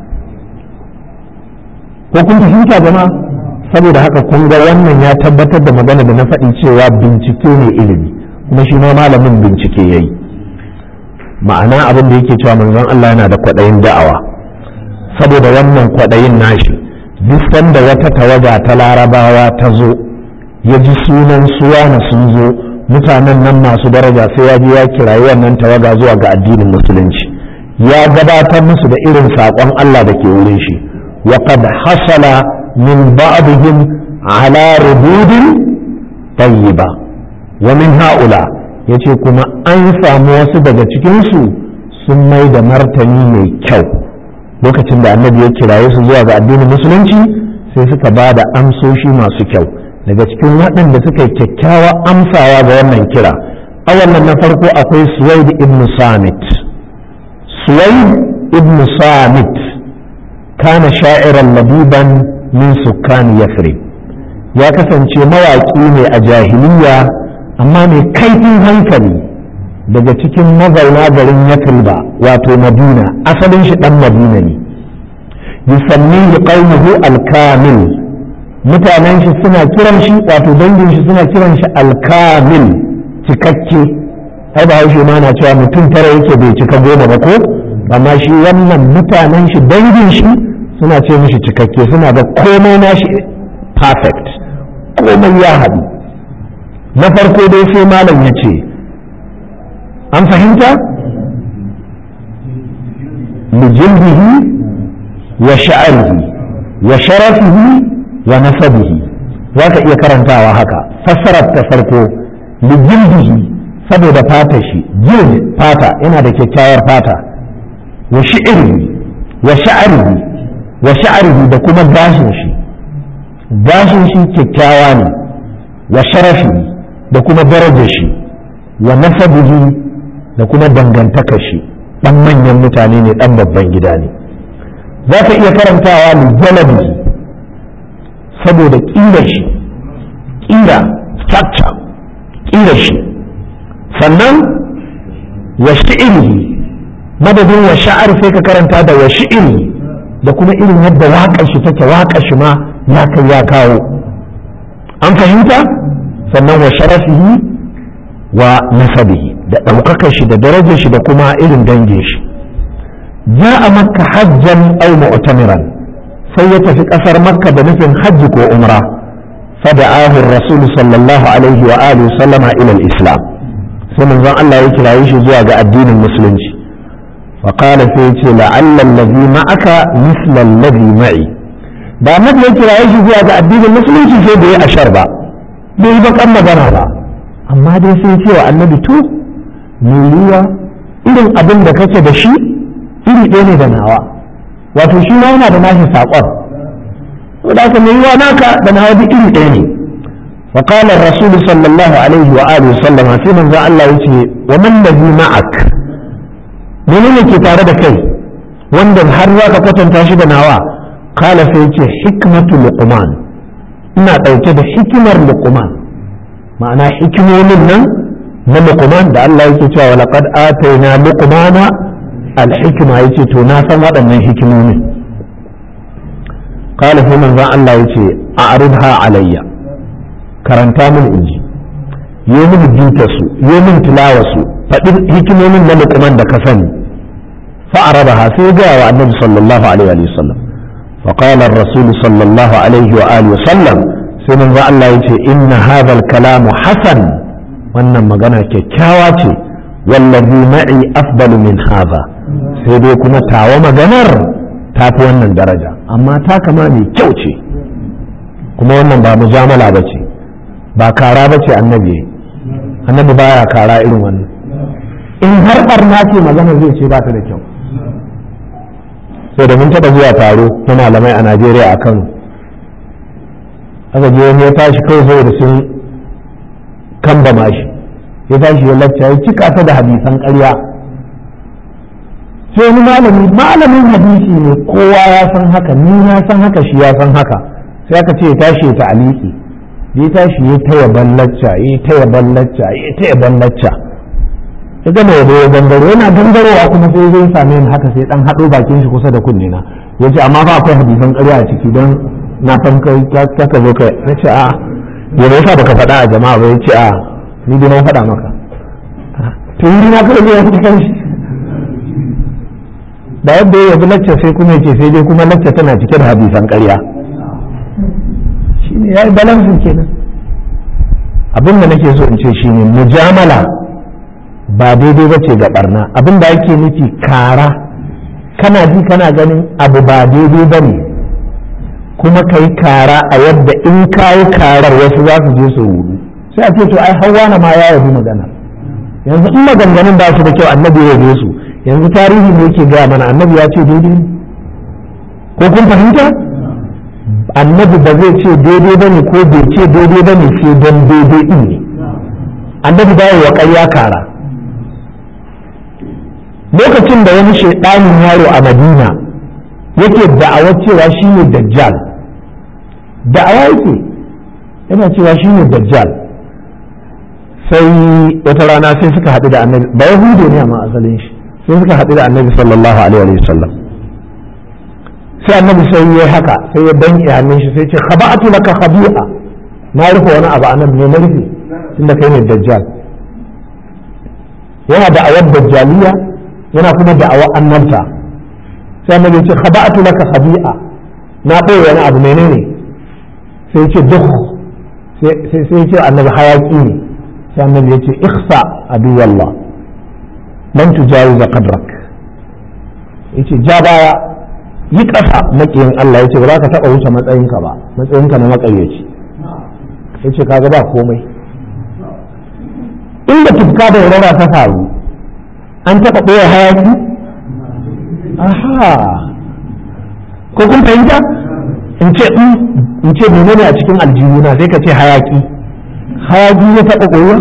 ko kun fahimta jama'a saboda haka kun ga wannan ya tabbatar da magana da na faɗi cewa bincike ne ilimi kuma shi ma malamin bincike yayi ma'ana abin da yake cewa manzon Allah yana da kwaɗayin da'awa saboda wannan kwaɗayin nashi duk sanda wata tawaga ta larabawa ta zo ya ji sunan suwana sun zo mutanen nan masu daraja sai ya je ya kirayi wannan tawaga zuwa ga addinin musulunci ya gabatar musu da irin saƙon Allah da ke wurin shi wa qad hasala min ba'dihim ala rubudin tayyiba wa min haula yace kuma an samu wasu daga cikin su sun mai da martani mai kyau lokacin da annabi ya kiraye su zuwa ga addinin musulunci sai suka ba da amsoshi masu kyau daga cikin waɗanda suka yi kyakkyawa amsawa ga wannan kira a wannan na farko akwai suwaid ibn samit suwaid ibn samit kana sha'iran labiban min sukkan yasrib ya kasance mawaƙi ne a jahiliya amma mai kaifin hankali daga cikin mazauna garin yasriba wato madina asalin shi ɗan madina ne yusammihi qaumuhu al-kamil mutanen shi suna kiran shi wato dangin shi suna kiran shi alkamil cikakke ai ba haushe ma na cewa mutum tara yake bai cika goma ba ko amma shi wannan mutanen shi dangin shi suna ce mishi cikakke suna da komai nashi perfect komai ya haɗu na farko dai sai malam ya ce an fahimta lijilbihi wa sha'arihi wa sharafihi wa nasabihi za ka iya karantawa haka fassarar ta farko lijilbihi saboda fata shi jild fata yana da kyakkyawar fata wa shi'irihi wa sha'arihi wa sha'arihi da kuma gashin shi gashin shi kyakkyawa ne wa sharafi da kuma darajar shi wa nasabihi da kuma dangantakar shi dan manyan mutane ne dan babban gida ne za ka iya karantawa lijalabihi saboda ƙirar shi ƙira structure ƙirar shi sannan wa shi'irihi madadin wa sha'ar sai ka karanta da wa shi'iri da kuma irin yadda waƙar shi take waƙar shi ma ya kai ya kawo an fahimta sannan wa sharafihi wa nasabihi da ɗaukakar shi da darajar shi da kuma irin dangin shi ja'a makka hajjan aw mu'tamiran sai ya tafi ƙasar makka da nufin hajji ko umra fada'ahu rasul sallallahu alaihi wa alihi sallama ila islam sai manzon Allah ya kiraye shi zuwa ga addinin musulunci fa qala sai ya ce la'alla allazi ma'aka misla allazi ma'i da annabi ya kiraye shi zuwa ga addinin musulunci sai bai ashar ba bai ba kan magana ba amma dai sai ce wa annabi to me yiwa irin abin da kake da shi iri ɗaya ne da nawa wato shi ma yana da nashi saƙon to da me yiwa naka da nawa duk iri ɗaya ne فقال الرسول صلى الله عليه وآله وسلم في من ذا الله يتي ومن الذي معك من اللي tare da kai wanda har za ka kwatanta shi da nawa kala sai ce hikmatu luqman ina ɗauke da hikimar luqman ma'ana hikimomin nan na luqman da Allah yake cewa laqad atayna luqmana al-hikma yace to na san waɗannan hikimomin kala sai manzon Allah yace a'ridha alayya karanta min inji yi min bita su yi min tilawa su faɗin hikimomin na lukuman da ka sani fa'araba ha sai gaya wa annabi sallallahu alaihi wa sallam فقال الرسول صلى الله عليه وآله وسلم سنن الله يتي إن هذا الكلام حسن wannan magana kyakkyawa ce wallazi ma'i afdalu min haza sai dai kuma tawa maganar ta fi wannan daraja amma ta kama mai kyau ce kuma wannan ba mujamala ba ce ba kara ba ce annabi annabi baya kara irin wannan in har barna ce magana zai ce ba ta da kyau sai da mun taɓa zuwa taro na malamai a najeriya a kano aka je wani ya tashi kawai saboda sun kamba mashi ya tashi ya lacca ya cika ta da hadisan ƙarya sai wani malami malamin hadisi ne kowa ya san haka ni na san haka shi ya san haka sai aka ce ya tashi ya ta'aliki ya tashi ya taya ballacca ya taya ballacca ya taya ballacca ya gama yabo ya gangaro yana gangarowa kuma sai zai same ni haka sai dan haɗo bakin shi kusa da kunne na ya ce amma fa akwai hadisan ƙarya a ciki don na san kai ka ka zo kai na ce a ya me yasa baka faɗa a jama'a ba ya ce a ni dai na faɗa maka to yi na kada ne ya fi kan shi da yadda ya yabi lacca sai kuma ya ce sai dai kuma lacca tana cike da hadisan ƙarya shine ya yi balansin kenan abin da nake so in ce shine mujamala ba daidai ba ce ga barna abin da ake nufi kara kana ji kana ganin abu ba daidai ba ne kuma ka yi kara a yadda in ka yi karar wasu za su je su rudu sai a ce to ai hawa na ma ya yabi magana yanzu in maganganun ba su da kyau annabi ya yabe su yanzu tarihi ne yake gaya mana annabi ya ce daidai ko kun fahimta annabi ba zai ce daidai ba ne ko bai ce daidai ba ne sai don daidai din ne annabi ba wa ƙarya kara lokacin da wani shaidanin yaro a madina yake da'awar cewa shi ne dajjal da'awa yake yana cewa shi ne dajjal sai wata rana sai suka haɗu da annabi ba yahudu ne amma asalin shi sai suka haɗu da annabi sallallahu alaihi wa sallam sai annabi sai ya haka sai ya danki hannun shi sai ce khaba'atu laka khabi'a na rufe wani abu anan ne na rufe tunda kai ne dajjal yana da awar dajjaliya yana kuma da awar annabta sai annabi ya ce khaba'atu laka khabi'a na ɓoye wani abu menene sai ce duk sai sai ce annabi hayaki ne sai annabi ya ce ikhsa aduwallah lan tujawiza qadrak yace ja baya yi ƙasa maƙiyin Allah yace ba za ka taɓa wuce matsayinka ba matsayinka na maƙaryaci yace kaga ba komai inda tufka da wurara ta faru an taɓa ɓoye hayaki aha ko kun fahimta in ce in ce menene a cikin aljihuna sai ka ce hayaki hayaki ya taɓa ɓoye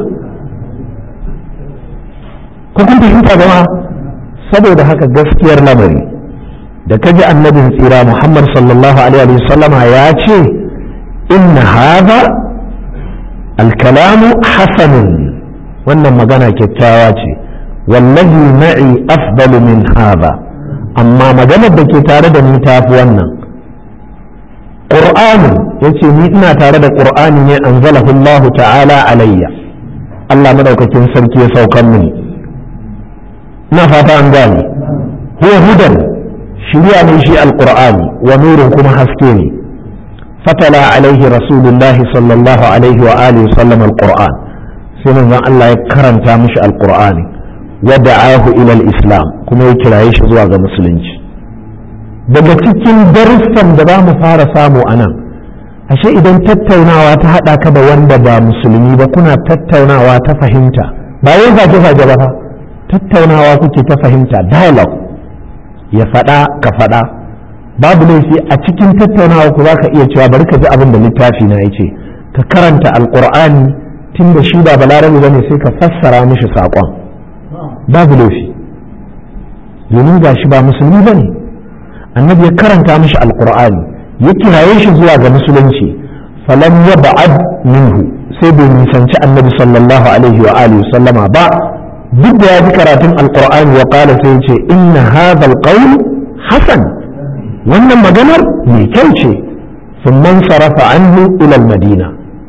ko kun fahimta ba saboda haka gaskiyar lamari da kaji annabin tsira Muhammad sallallahu alaihi wa sallama ya ce inna hadha alkalamu hasanun wannan magana kyakkyawa ce wallahi ma'i afdalu min hadha amma maganar da ke tare da ni tafi wannan qur'ani yace ni ina tare da qur'ani ne anzalahu Allah ta'ala alayya Allah madaukakin sarki ya saukar mini na fata an gane huwa hudan shirya ne shi alqur'ani wa nurun kuma haske ne fatala alaihi rasulullah sallallahu alaihi wa alihi sallam alqur'an sai manzon Allah ya karanta mishi alqur'ani wa da'ahu ila islam kuma ya kiraye shi zuwa ga musulunci daga cikin darussan da za mu fara samu a nan ashe idan tattaunawa ta haɗa ka da wanda ba musulmi ba kuna tattaunawa ta fahimta ba yin zage-zage ba fa tattaunawa kuke ta fahimta dialogue ya faɗa ka faɗa babu laifi a cikin tattaunawa ku za ka iya cewa bari ka ji abin da littafi na yace ka karanta alƙur'ani tun da shi ba balarabe ba ne sai ka fassara mishi saƙon babu laifi domin ga shi ba musulmi ba ne annabi ya karanta mishi alƙur'ani ya kiraye shi zuwa ga musulunci falam ya ba'ad minhu sai bai nisanci annabi sallallahu alaihi wa alihi sallama ba duk da ya ji karatun alkur'ani wa kala sai ce inna hadha alqawl hasan wannan maganar mai kyau ce sun man sarafa anhu ila madina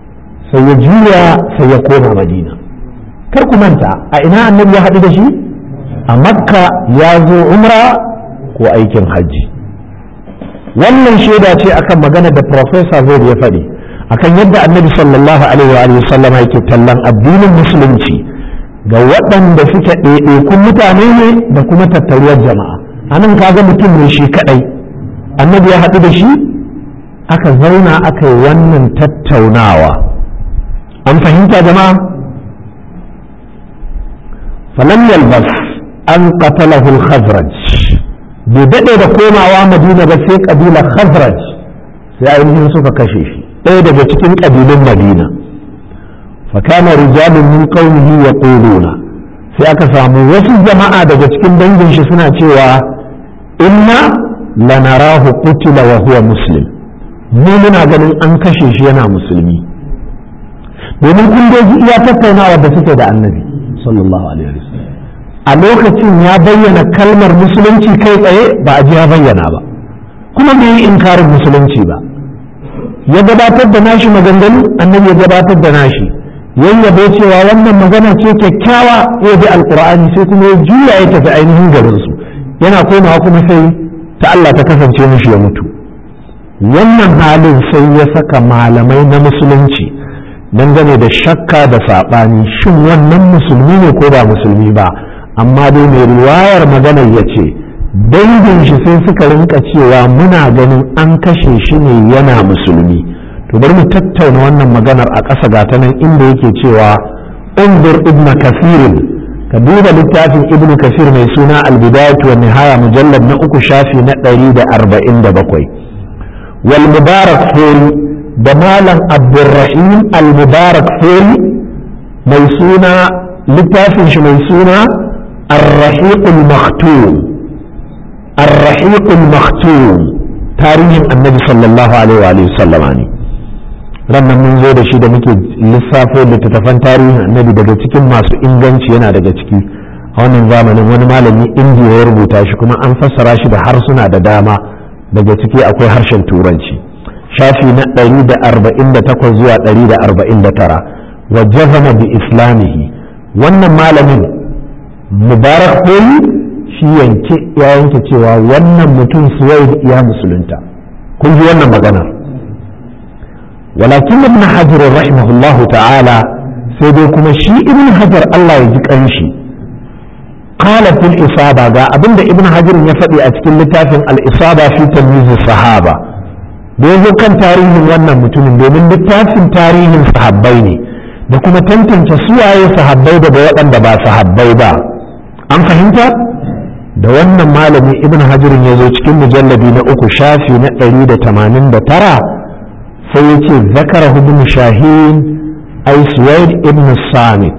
sai ya juya sai ya koma madina kar ku manta a ina annabi ya haɗu da shi a makka ya zo umra ko aikin hajji wannan shaida ce akan magana da professor zai ya faɗi akan yadda annabi sallallahu alaihi wa sallama yake tallan addinin musulunci ga waɗanda suke ɗaiɗaikun mutane ne da kuma tattaruwar jama'a anan kaga mutum ne shi kaɗai annabi ya haɗu da shi aka zauna aka yi wannan tattaunawa an fahimta jama'a falam yalbas an qatalahu al-khazraj bai daɗe da komawa madina ba sai ƙabilar khazraj sai ainihin suka kashe shi ɗaya daga cikin ƙabilun madina fakana rijalun min qaumihi yaquluna sai aka samu wasu jama'a daga cikin dangin shi suna cewa inna lanarahu qutila wa huwa muslim mu muna ganin an kashe shi yana musulmi domin kun doji iya tattaunawa da suke da annabi sallallahu alaihi wasallam a lokacin ya bayyana kalmar musulunci kai tsaye ba a ji ya bayyana ba kuma bai yi inkarin musulunci ba ya gabatar da nashi maganganu annabi ya gabatar da nashi yayyabo cewa wannan magana ce kyakkyawa ya bi alkur'ani sai kuma ya juya ya tafi ainihin garinsu yana komawa kuma sai ta Allah ta kasance mishi ya mutu wannan halin sai ya saka malamai na musulunci dangane da shakka da saɓani shin wannan musulmi ne ko ba musulmi ba amma dai mai riwayar maganar ya ce dangin shi sai suka rinka cewa muna ganin an kashe shi ne yana musulmi to bari mu tattauna wannan maganar a ƙasa gata nan inda yake cewa unzur ibn kasirin ka duba littafin ibn kasir mai suna albidayatu wa nihaya mujallad na uku shafi na ɗari da arba'in da bakwai wal mubarak fori da malam abdurrahim al mubarak fori mai suna littafin shi mai suna الرحيق المختوم الرحيق المختوم تاريخ النبي صلى الله عليه وآله وسلم يعني rannan mun zo da shi da muke lissafo littattafan tarihin annabi daga cikin masu inganci yana daga ciki a wannan zamanin wani malami indiya ya rubuta shi kuma an fassara shi da harsuna da dama daga ciki akwai harshen turanci shafi na 148 zuwa 149 wa jazama bi islamihi wannan malamin mubarak koyi shi yanke ya yanke cewa wannan mutum suwaid ya musulunta kun ji wannan maganar walakin ibn hajar rahimahullah ta'ala sai dai kuma shi ibn hajar Allah ya ji kanshi qala fil isaba ga abinda ibn hajar ya faɗi a cikin littafin al isaba fi tamyiz sahaba da yazo kan tarihin wannan mutumin domin littafin tarihin sahabbai ne da kuma tantance suwaye sahabbai daga waɗanda ba sahabbai ba an fahimta da wannan malami ibn hajirin ya zo cikin mujallabi na uku shafi na ɗari da tamanin da tara sai ya ce zakara ibn shahin ai suwaid ibn samit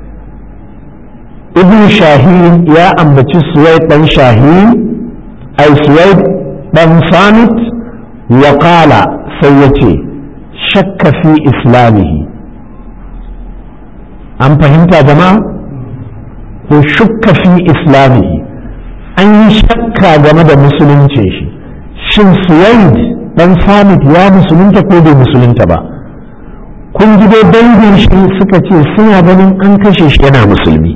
ibn shahin ya ambaci suwaid ɗan shahin ai suwaid ɗan samit wa qala sai ya ce shakka fi islamihi an fahimta jama'a ko shukka fi islamihi an yi shakka game da musulunci shi shin suwaid dan samit ya musulunta ko bai musulunta ba kun ji dai dangin shi suka ce suna ganin an kashe shi yana musulmi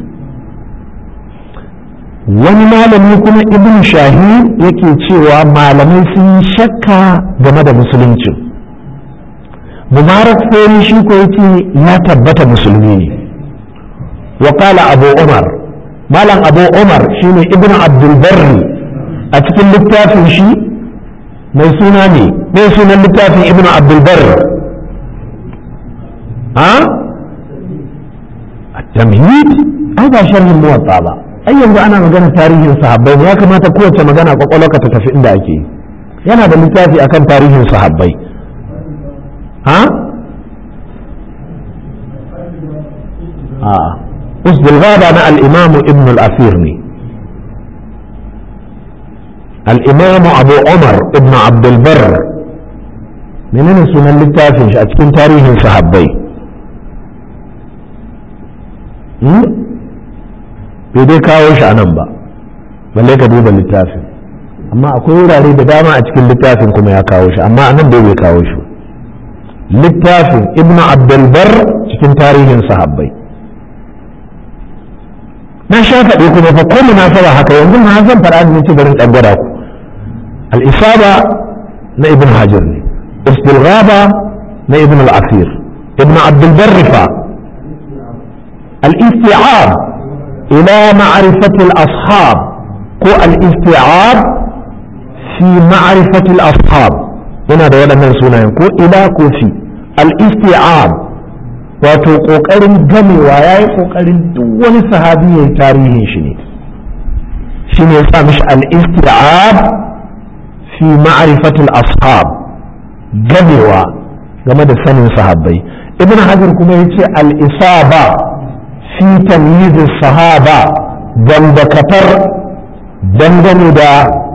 wani malami kuma ibn shahid yake cewa malamai sun yi shakka game da musuluncin mubarak sai shi ko yace ya tabbata musulmi ne وقال أبو عمر مالن أبو عمر شيني ابن عبد البر أتكلم للتافي شي mai suna ne mai sunan littafin ibn abdulbar ha at-tamhid ai ba sharhin muwatta ba ai yanzu ana magana tarihin sahabbai ya kamata kowace magana kwakwalwarka ta tafi inda ake yana da littafi akan tarihin sahabbai ha a'a أسد الغابة مع الإمام ابن الأثير الإمام أبو عمر ابن عبد البر منين سنة للتافنش أتكين تاريخ صحابي bai dai kawo shi a nan ba balle ka duba littafin amma akwai wurare da dama a cikin littafin kuma ya kawo shi amma a nan dai bai kawo shi littafin ibn abdulbar cikin tarihin sahabbai na sha faɗi kuma fa ko munasaba haka yanzu na zan faɗa ne ci garin ɗan gwada ku al-isaba na ibn hajar ne usdul ghaba na ibn al-asir ibn abdulbar rifa al-isti'ab ila ma'rifati al-ashab ko al-isti'ab fi ma'rifati al-ashab yana da waɗannan sunayen ko ila ko fi al-isti'ab wato ƙoƙarin gamewa ya yi ƙoƙarin duk wani sahabi ya yi tarihin shi ne shi ne sa mishi al-isti'ab fi ma'rifatul ashab gamewa game da sanin sahabbai ibn hajar kuma ya ce al-isaba fi tamyizis sahaba dambakatar dangane da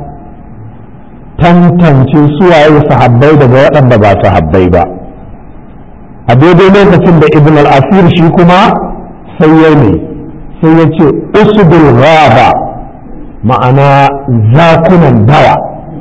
tantance suwaye sahabbai daga waɗanda ba sahabbai ba a daidai lokacin da ibn al-asir shi kuma sai ya ne sai ya ce usudul ghaba ma'ana zakunan dawa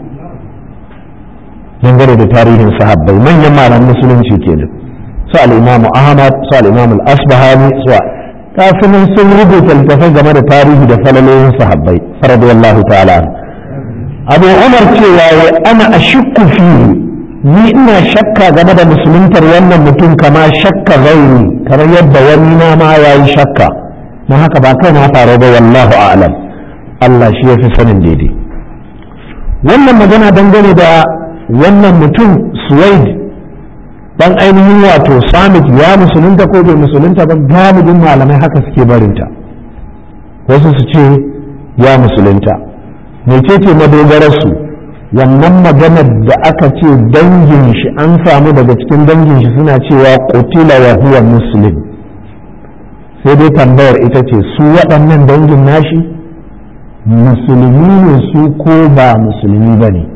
dangane da tarihin sahabbai manyan malaman musulunci kenan su al-imamu ahmad su al-imamu al-asbahani su kafin sun rubuta littafai game da tarihi da falalolin sahabbai radiyallahu ta'ala abu umar cewa wai ana ashukku fihi ni ina shakka game da musuluntar wannan mutum kama shakka zaini kamar yadda wani na ma ya yi shakka na haka ba kai na faru ba wallahu a'lam Allah shi ya fi sanin daidai wannan magana dangane da wannan mutum suwaid dan ainihin wato samit ya musulunta ko bai musulunta ba galibin malamai haka suke barinta wasu su ce ya musulunta mecece madogararsu wannan maganar da aka ce dangin shi an samu daga cikin dangin shi suna cewa qutila wa huwa muslim sai dai tambayar ita ce su waɗannan dangin nashi musulmi ne su ko ba musulmi ba ne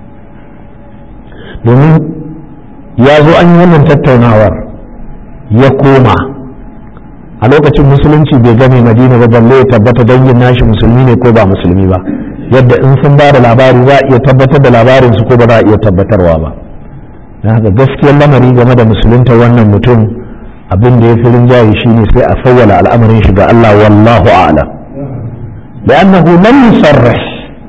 domin ya zo an yi wannan tattaunawar ya koma a lokacin musulunci bai game madina ba balle ya tabbata dangin nashi musulmi ne ko ba musulmi ba yadda in sun ba da labari za a iya tabbatar da labarin su ko ba za a iya tabbatarwa ba na haka gaskiyar lamari game da musulunta wannan mutum abin da ya fi rinjaye shine sai a fawwala al'amarin shi ga Allah wallahu a'lam li'annahu lam yusarrih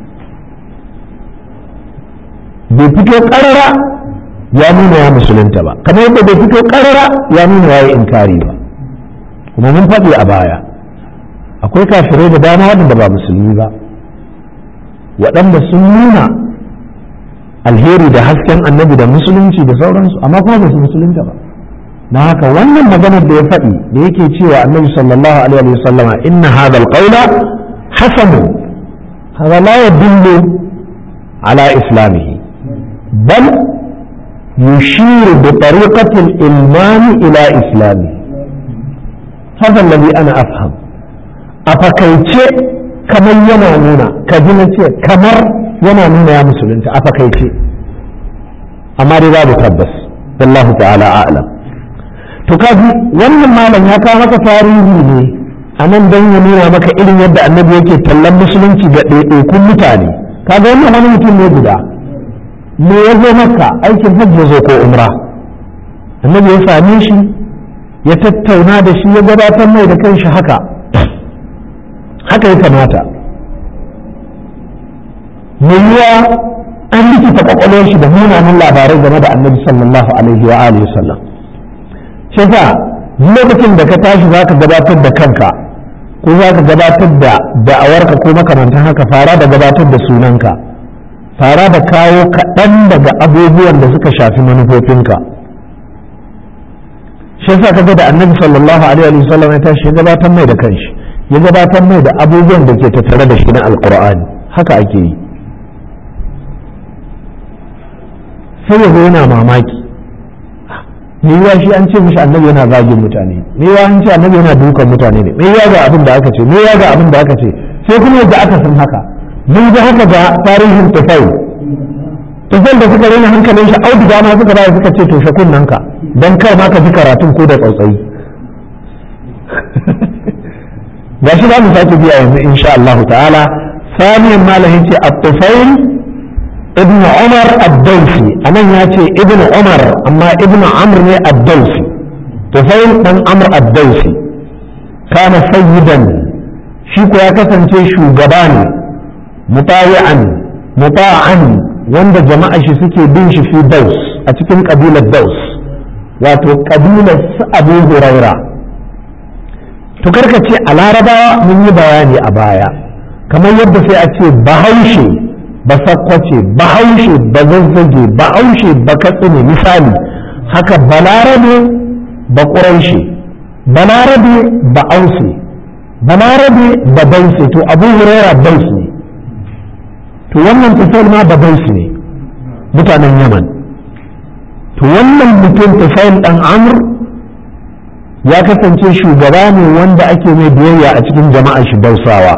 bai fito karara ya nuna ya musulunta ba kamar yadda bai fito karara ya nuna ya yi inkari ba kuma mun faɗi a baya akwai kafirai da dama waɗanda ba musulmi ba waɗanda sun nuna alheri da hasken annabi da musulunci da sauransu amma kuma ba su musulunta ba na haka wannan maganar da ya faɗi da yake cewa annabi sallallahu alaihi wa sallama inna hadha alqawla hasanu hadha la yadullu ala islamihi bal yushiru bi tariqati al-ilman ila islamihi hadha alladhi ana afham a fakaice kamar yana nuna ka ji na ce kamar yana nuna ya musulunta a fakaice amma dai babu tabbas wallahu ta'ala a'lam to kaji wannan malam ya kawo maka tarihi ne a nan don ya nuna maka irin yadda annabi yake tallan musulunci ga ɗaiɗaikun mutane kaga wannan wani mutum ne guda me ya zo maka aikin hajji ya zo ko umra annabi ya same shi ya tattauna da shi ya gabatar mai da kanshi haka haka ya kamata mai yiwa an likita kwakwalwar shi da munanan labarai game da annabi sallallahu alaihi wa alihi sallam shi sa lokacin da ka tashi za ka gabatar da kanka ko za ka gabatar da da'awarka ko makamantan haka fara da gabatar da sunanka fara da kawo kaɗan daga abubuwan da suka shafi manufofinka shi sa kaga da annabi sallallahu alaihi wa sallam ya tashi ya gabatar mai da kanshi ya gabatar mai da abubuwan da ke tattare da shi na alkur'ani haka ake yi sai ya yana mamaki me yiwa shi an ce mishi annabi yana zagin mutane me yiwa an ce annabi yana dukan mutane ne me yiwa ga abin da aka ce me yiwa ga abin da aka ce sai kuma yadda aka san haka mun ga haka ga tarihin tufai tufai da suka rena hankalin shi auduga ma suka bayar suka ce toshe kunnanka don kar ma ka ji karatun ko da tsautsayi ga shi za mu sake biya yanzu insha Allah ta'ala saniyan malamin ce at-tufail ibn umar ad-dawsi anan ya ce ibn umar amma ibn amr ne ad-dawsi tufail dan amr ad-dawsi kana sayyidan shi ko ya kasance shugaba ne mutawi'an muta'an wanda jama'a shi suke bin shi fi daus a cikin kabilar daus wato kabilar su abu huraira to karka ce a larabawa mun yi bayani a baya kamar yadda sai a ce bahaushe ba sakwace bahaushe ba zazzage bahaushe ba katsine misali haka balarabe ba ƙuraishe balarabe ba ause balarabe ba baise to abu huraira bais ne to wannan tafiyar ma ba bais ne mutanen yaman to wannan mutum tafiyar dan amur ya kasance shugaba ne wanda ake mai biyayya a cikin jama'a shi dausawa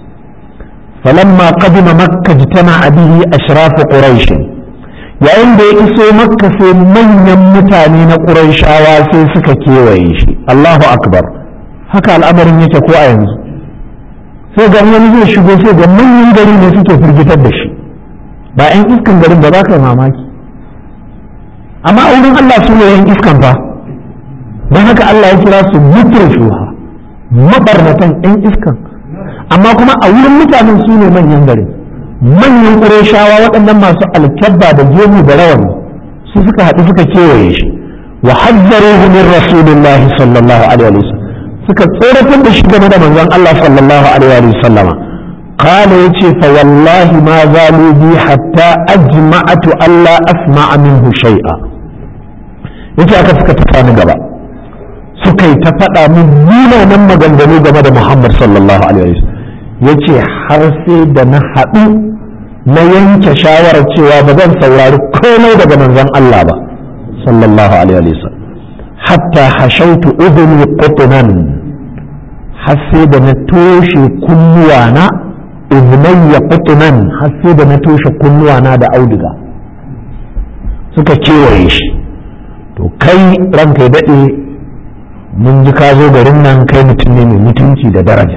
falamma qadima makka jitama bihi ashraf quraish yayin da ya iso makka sai manyan mutane na quraishawa sai suka kewaye shi Allahu akbar haka al'amarin yake ko a yanzu sai ga wani zai shigo sai ga manyan gari ne suke firgitar da shi ba 'yan iskan garin ba za ka yi mamaki amma a wurin Allah su ne 'yan iskan ba don haka Allah ya kira su mutum shuha mabarnatan 'yan iskan amma kuma a wurin mutanen su ne manyan gari manyan ƙureshawa waɗannan masu alkyabba da gemu da rawani su suka haɗu suka kewaye shi wa hazzaruhu min rasulillahi sallallahu alaihi wasallam suka tsoratar da shi game da manzon Allah sallallahu alaihi wasallama قال يتي فوالله ما زالوا بي حتى أجمعت ألا أسمع منه شيئا yace aka suka tafa ni gaba suka yi ta faɗa min munanan maganganu game da Muhammad sallallahu alaihi wasallam yace har sai da na haɗu na yanke shawarar cewa ba zan saurari komai daga manzon Allah ba sallallahu alaihi wasallam hatta hashautu udhuni qutnan har sai da na toshe kunnuwana udhnayya qutnan har sai da na toshe kunnuwana da auduga suka kewaye shi to kai ranka ya daɗe mun ji ka zo garin nan kai mutum ne mai mutunci da daraja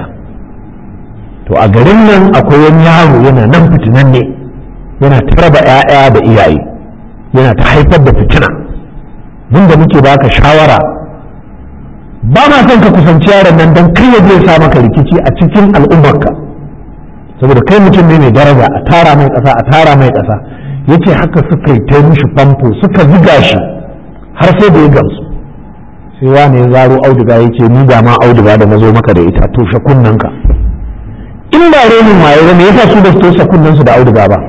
to a garin nan akwai wani yaro yana nan fitinan ne yana ta raba 'ya'ya da iyaye yana ta haifar da fitina mun da muke baka shawara ba ma son ka kusanci yaron nan don kai ya zai sa maka rikici a cikin al'ummarka saboda kai mutum ne mai daraja a tara mai ƙasa a tara mai ƙasa yace haka suka yi ta mishi famfo suka ziga shi har sai da ya gamsu sai wani ya zaro auduga ya ce ni ga ma auduga da na zo maka da ita toshe kunnanka in ba renin waye ba me yasa su da su toshe kunnansu da auduga ba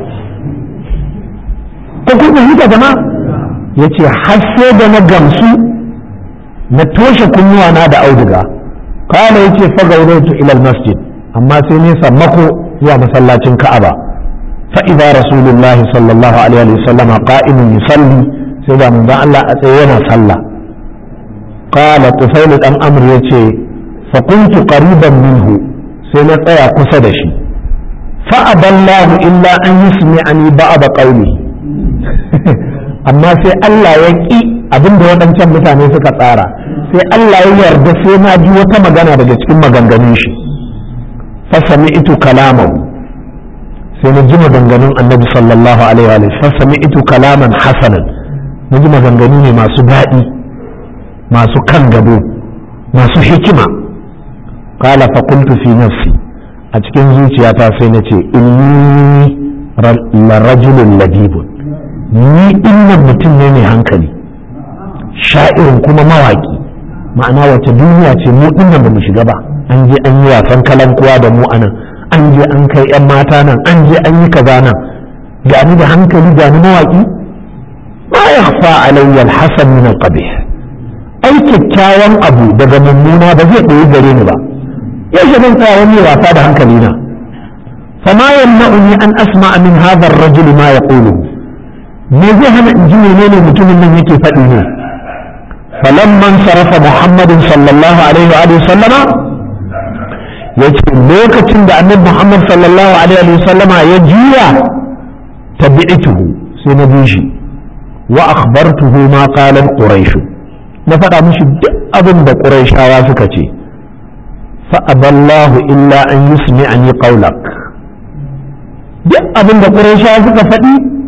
ko kun fahimta jama'a yace har sai da na gamsu na toshe kunnuwa na da auduga kana yace fa gauratu ila masjid amma sai ne sammako zuwa masallacin Ka'aba fa idza rasulullahi sallallahu alaihi wa sallama qa'imun yusalli sai da manzon Allah a tsaye yana sallah qala tufail dan amr yace fa kuntu qariban minhu sai na tsaya kusa da shi fa aballahu illa an yusmi'ani ba'd qawli amma sai Allah ya ki abinda waɗancan mutane suka tsara sai Allah ya yarda sai na ji wata magana daga cikin maganganun shi fa sami'tu kalamahu sai na ji maganganun annabi sallallahu alaihi wa fa sami'tu kalaman hasanan na ji maganganu ne masu daɗi masu kan gado masu hikima qala fa qultu fi nafsi a cikin zuciyata sai na ce inni la rajulun ladibun ni dinnan mutum ne mai hankali sha'irin kuma mawaki ma'ana wace duniya ce mu dinnan ba mu shiga ba an je an yi wasan kalankuwa da mu anan an je an kai yan mata nan an je an yi kaza nan ga ni da hankali ga ni mawaki ma yakhfa alayya alhasan min alqabih ai kyakkyawan abu daga mummuna ba zai ɗoyi gare ni ba yaushe zan tsaya wani wasa da hankali na فما يمنعني أن أسمع من هذا الرجل ما يقوله me zai hana in ji menene mutumin nan yake faɗi ne falamman sarafa muhammadin sallallahu alaihi wa sallama ya ce lokacin da annabi muhammad sallallahu alaihi wa sallama ya juya tabi'tuhu sai na bi shi wa akhbartuhu ma qalat quraish na faɗa mishi duk abin da quraishawa suka ce fa aballahu illa an yusmi'ani qawlak duk abin da quraishawa suka faɗi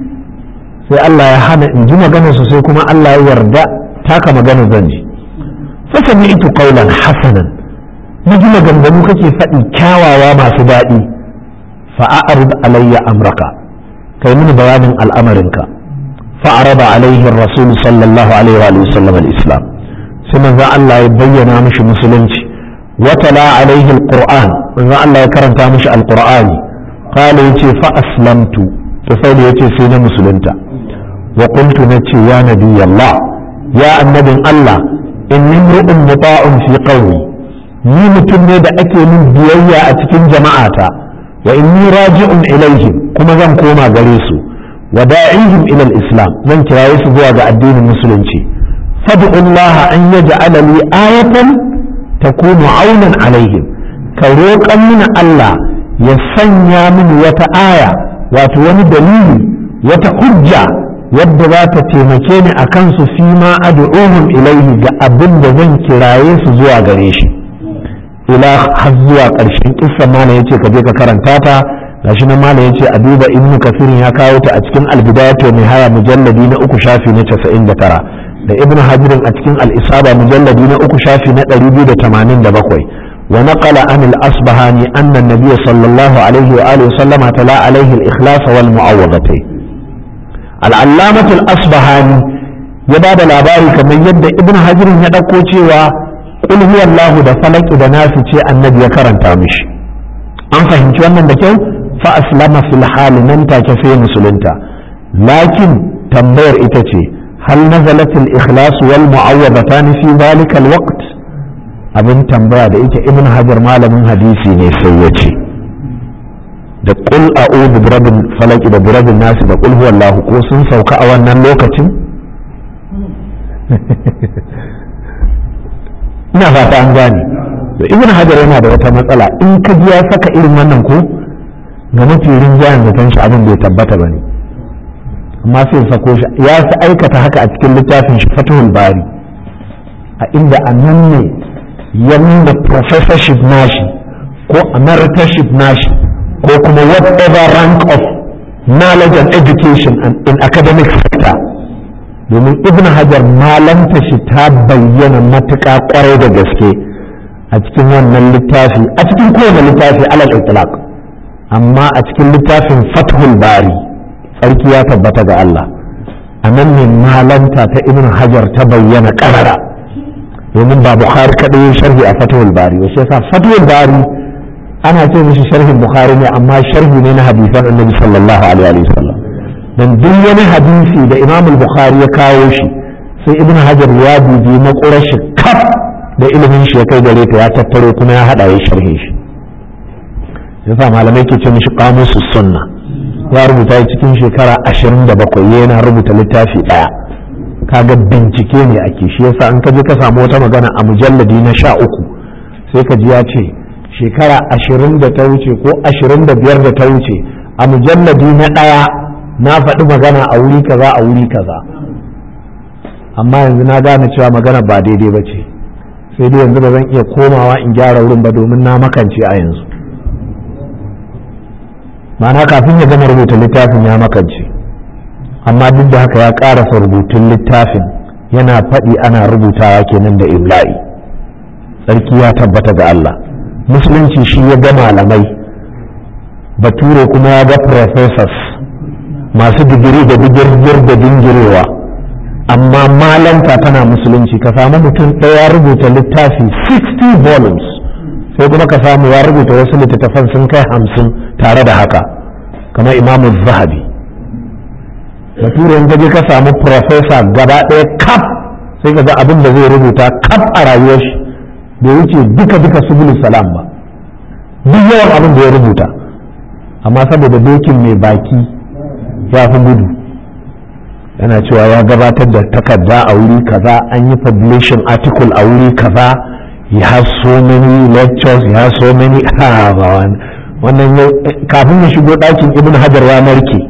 sai Allah ya hana in ji maganar su sai kuma Allah ya yarda taka magana zan ji fa sami'tu qawlan hasanan na ji maganganu kake faɗi kyawawa masu daɗi fa a'rid alayya amraka kai mini bayanin al'amarinka fa arada alaihi rasul sallallahu alaihi wa sallam al-islam sai manzo Allah ya bayyana mishi musulunci wa tala alaihi al-qur'an manzo Allah ya karanta mishi al-qur'ani qala yace fa aslamtu to sai yace sai na musulunta wa qultu nace ya nabiyallah ya annabin Allah inni imru'un muta'un fi qawmi ni mutum ne da ake min biyayya a cikin jama'ata wa inni raji'un ilaihim kuma zan koma gare su wa da'ihim ila al-islam zan kiraye su zuwa ga addinin musulunci fad'u Allah an yaj'ala li ayatan takunu aunan alaihim ka roƙan mini Allah ya sanya mini wata aya wato wani dalili wata hujja wadda za ta taimake ni a kansu fi ma ad'uhum ilaihi ga abin da zan kiraye su zuwa gare shi ila har zuwa ƙarshen kissan malam yace ka je ka karanta ta gashi nan malam yace a duba ibnu kasirin ya kawo ta a cikin al-bidayatu nihaya mujalladi na uku shafi na 99 da ibnu hajirin a cikin al-isaba mujalladi na uku shafi na 287 wa naqala an al-asbahani anna an-nabiy sallallahu alaihi wa alihi sallama tala alaihi al-ikhlas wal mu'awwadatayn al-allamatu al-asbahani ya bada labari kamar yadda ibnu hajirin ya dauko cewa qul huwallahu da falaki da nasu ce annabi ya karanta mishi an fahimci wannan da kyau fa aslama fil hali nan take sai musulunta lakin tambayar ita ce hal nazalat al ikhlas wal mu'awwadatan fi dhalika al waqt abin tambaya da ita ibn hajar malamin hadisi ne sai ya ce da qul a'udhu bi rabbil falaq da bi rabbin nas da qul huwallahu ko sun sauka a wannan lokacin ina fata an gane to ibn hajar yana da wata matsala in ka ji ya saka irin wannan ko ga mafi rinjayen zaton shi abin bai tabbata ba ne amma sai sako shi ya fi aikata haka a cikin littafin shi fatahul bari a inda a nan ne ya nuna professorship nashi ko emeritorship nashi ko kuma whatever rank of knowledge and education in academic sector domin ibn hajar malanta shi ta bayyana matuƙa kwarai da gaske a cikin wannan littafi a cikin kowane littafi alal itlaq amma a cikin littafin fathul bari tsarki ya tabbata ga Allah a nan ne malanta ta ibn hajar ta bayyana karara domin ba bukhari kaɗai sharhi a fathul bari wasu yasa fathul bari ana ce mishi sharhin bukhari ne amma sharhi ne na hadisan annabi sallallahu alaihi wasallam dan duk wani hadisi da imam bukhari ya kawo shi sai ibn hajar ya dubi makurar shi kaf da ilimin shi ya kai gare ta ya tattaro kuma ya hada ya sharhe shi yasa malamai ke ce mishi qamusus sunna ya rubuta cikin shekara 27 yana rubuta littafi daya kaga bincike ne ake shi yasa an ka je ka samu wata magana a mujalladi na sha uku sai ka ji ya ce shekara ashirin da ta wuce ko ashirin da biyar da ta wuce a mujalladi na ɗaya na faɗi magana a wuri kaza a wuri kaza amma yanzu na gane cewa magana ba daidai ba ce sai dai yanzu ba zan iya komawa in gyara wurin ba domin na makance a yanzu ma'ana kafin ya gama rubuta littafin ya makance amma duk da haka ya ƙarasa rubutun littafin yana faɗi ana rubutawa kenan da imla'i tsarki ya tabbata ga Allah musulunci shi ya ga malamai bature kuma ya ga professors masu digiri da digirgir da dingirewa amma malanta tana musulunci ka samu mutum ɗaya rubuta littafi 60 volumes sai kuma ka samu ya rubuta wasu littattafan sun kai hamsin tare da haka kamar imamu zahabi bature in gaje ka samu professor gaba ɗaya kaf sai ka ga abin da zai rubuta kaf a rayuwar shi bai wuce duka duka subul salam ba duk yawan abin da ya rubuta amma saboda dokin mai baki ya fi gudu yana cewa ya gabatar da takarda a wuri kaza an yi publishing article a wuri kaza he has so many lectures he has so many wannan kafin ya shigo ɗakin ibn hajar ya narke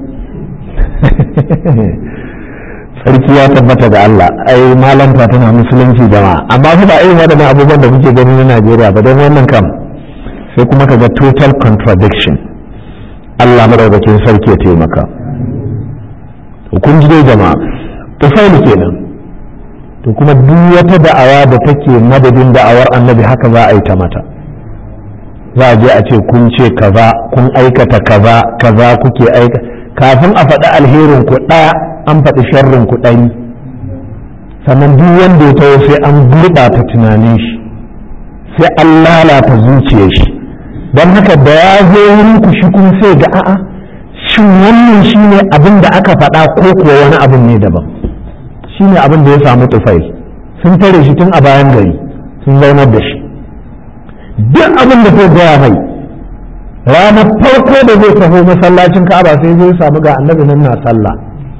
sarki ya tabbata da Allah ai malanta tana musulunci jama'a amma fa ba irin waɗannan abubuwan da kuke gani na Najeriya ba don wannan kam sai kuma ka ga total contradiction Allah madaukakin sarki ya taimaka kun ji dai jama'a tufaili kenan to kuma duk wata da'awa da take madadin da'awar annabi haka za a yi ta mata za a je a ce kun ce kaza kun aikata kaza kaza kuke aika kafin a faɗi alherin ku ɗaya an faɗi sharrin ku ɗari sannan duk wanda ya taho sai an gurɓata tunanin shi sai an lalata zuciyar shi don haka da ya zo wurin ku shi kun sai ga a'a shin wannan shine abin da aka faɗa ko kuwa wani abin ne daban shine abin da ya samu tufai sun tare shi tun a bayan gari sun zaunar da shi duk abin da zai gaya mai ranar farko da zai taho masallacin ka'aba sai zai samu ga annabi nan na sallah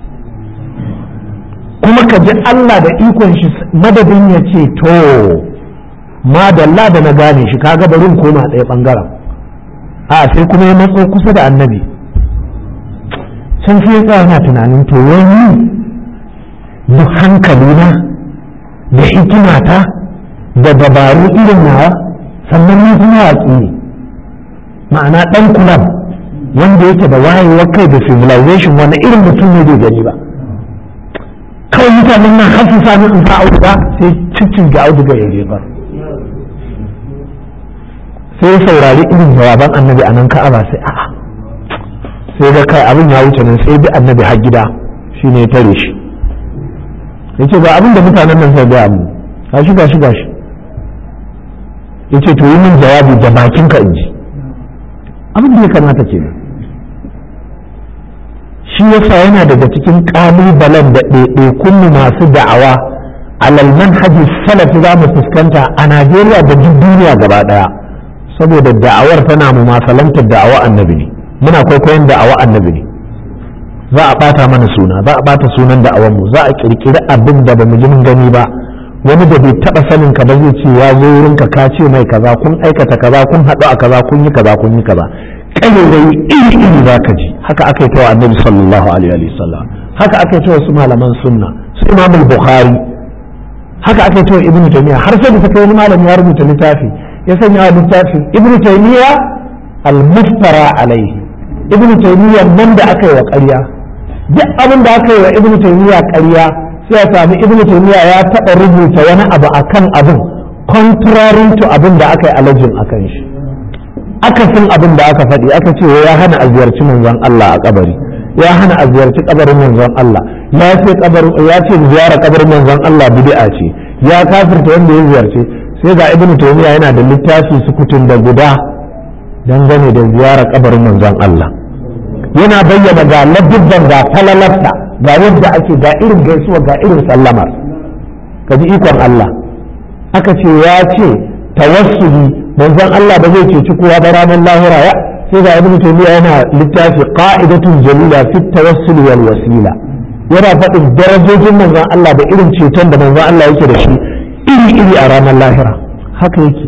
kuma ka ji Allah da ikon shi madadin ya ce to madalla da na gane shi kaga barin koma ɗaya ɓangaren a sai kuma ya matso kusa da annabi can sai ya tsaya na tunanin to wani duk hankalina da hikimata da dabaru irin nawa sannan ni kuma watsi ne ma'ana ɗan kulab wanda yake da wayewar kai da civilization wani irin mutum ne bai gani ba kawai mutanen nan har su sami in sa auduga sai ciccin ga auduga ya jefar sai saurari irin jawaban annabi a nan ka'aba sai a'a sai ga kai abin ya wuce nan sai bi annabi har gida shine ya tare shi yace ga abin da mutanen nan sai ga mu gashi gashi gashi yace to yi min jawabi da bakin ka inji abin da ya kamata kenan shi yasa yana daga cikin kalubalen da ɗaiɗaikun masu da'awa alal manhaji salafi za mu fuskanta a Najeriya da duk duniya gaba ɗaya saboda da'awar tana mu masalantar da'awa annabi ne muna kwaikwayon da'awa annabi ne za a ɓata mana suna za a ɓata sunan da'awar mu za a ƙirƙiri abin da ba mu ji mun gani ba wani da bai taɓa sanin ka ba zai ce ya zo wurin ka ka ce mai kaza kun aikata kaza kun haɗu a kaza kun yi kaza kun yi kaza ƙalirai iri iri za ka ji haka aka yi ta wa annabi sallallahu alaihi wa sallam haka aka yi ta wasu malaman sunna su imam bukhari haka aka yi ta wa ibnu taymiya har sai da kai wani malami ya rubuta littafi ya sanya wa littafin ibnu taymiya al-muftara alaihi ibnu taymiya nan da aka yi wa ƙarya duk abin da aka yi wa ibnu taymiya ƙarya sai ya sami ibnu taymiya ya taɓa rubuta wani abu akan abin contrary to abin da aka yi alajin akan shi akasin abin da aka faɗi aka ce ya hana a ziyarci manzon Allah a kabari ya hana a ziyarci kabarin manzon Allah ya ce kabarin ya ce ziyara kabarin manzon Allah bid'a ce ya kafirta wanda ya ziyarce sai ga ibnu taymiya yana da littafi sukutun da guda dangane da ziyara kabarin manzon Allah yana bayyana ga ladubban ga falalarsa ga yadda ake ga irin gaisuwa ga irin sallamar ka ji ikon Allah aka ce ya ce tawassuli manzon Allah ba zai ceci kowa ba ranar lahira ya sai ga ibnu taymiya yana littafi qa'idatun jalila fi tawassul wal wasila yana faɗin darajojin manzon Allah da irin ceton da manzon Allah yake da shi iri iri a ranar lahira haka yake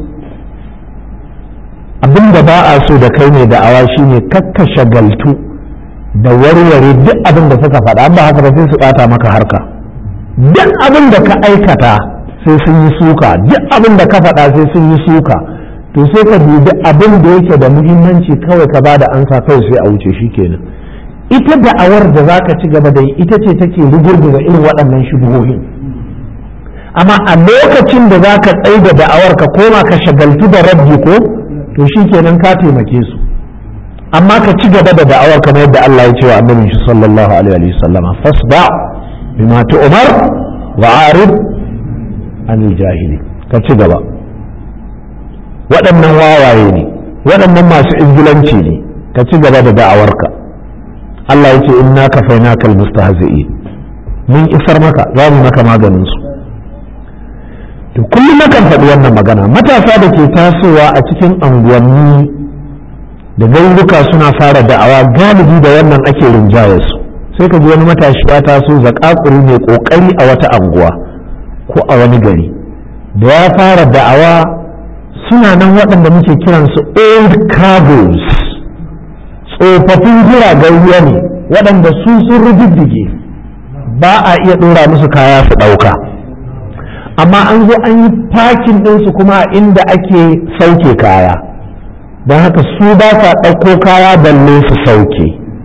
abin da ba a so da kai mai da'awa shine kakka shagaltu da warware duk abin da suka faɗa ba haka ba sai su ɓata maka harka duk abin da ka aikata sai sun yi suka duk abin da ka faɗa sai sun yi suka to sai ka dubi abin da yake da muhimmanci kawai ka ba da ansa kawai sai a wuce shi kenan ita da'awar da za ka ci gaba da yi ita ce take rugurguza irin waɗannan shubuhohin amma a lokacin da za ka tsaye da da'awar ka koma ka shagaltu da rabbi ko to shi kenan ka taimake su amma ka ci gaba da da'awar kamar yadda Allah ya ce wa annabi shi sallallahu alaihi wa sallama fasda bima tu'mar wa arid anil jahili ka ci gaba waɗannan wawaye ne waɗannan masu izgilanci ne ka ci gaba da da'awarka Allah ya ce inna kafainaka almustahzi'in mun isar maka za mu maka maganin su to kullum nakan faɗi wannan magana matasa da ke tasowa a cikin anguwanni da garuruka suna fara da'awa galibi da wannan ake rinjaye su sai ka ji wani matashi ya taso zakakuri mai kokari a wata anguwa ko a wani gari da ya fara da'awa suna nan waɗanda muke kiransu old cargoes tsofaffin jiragen ruwa ne waɗanda su sun rujujjuge ba a iya ɗora musu kaya su ɗauka amma an zo an yi fakin ɗinsu kuma inda ake sauke kaya don haka su ba sa ɗauko kaya balle su sauke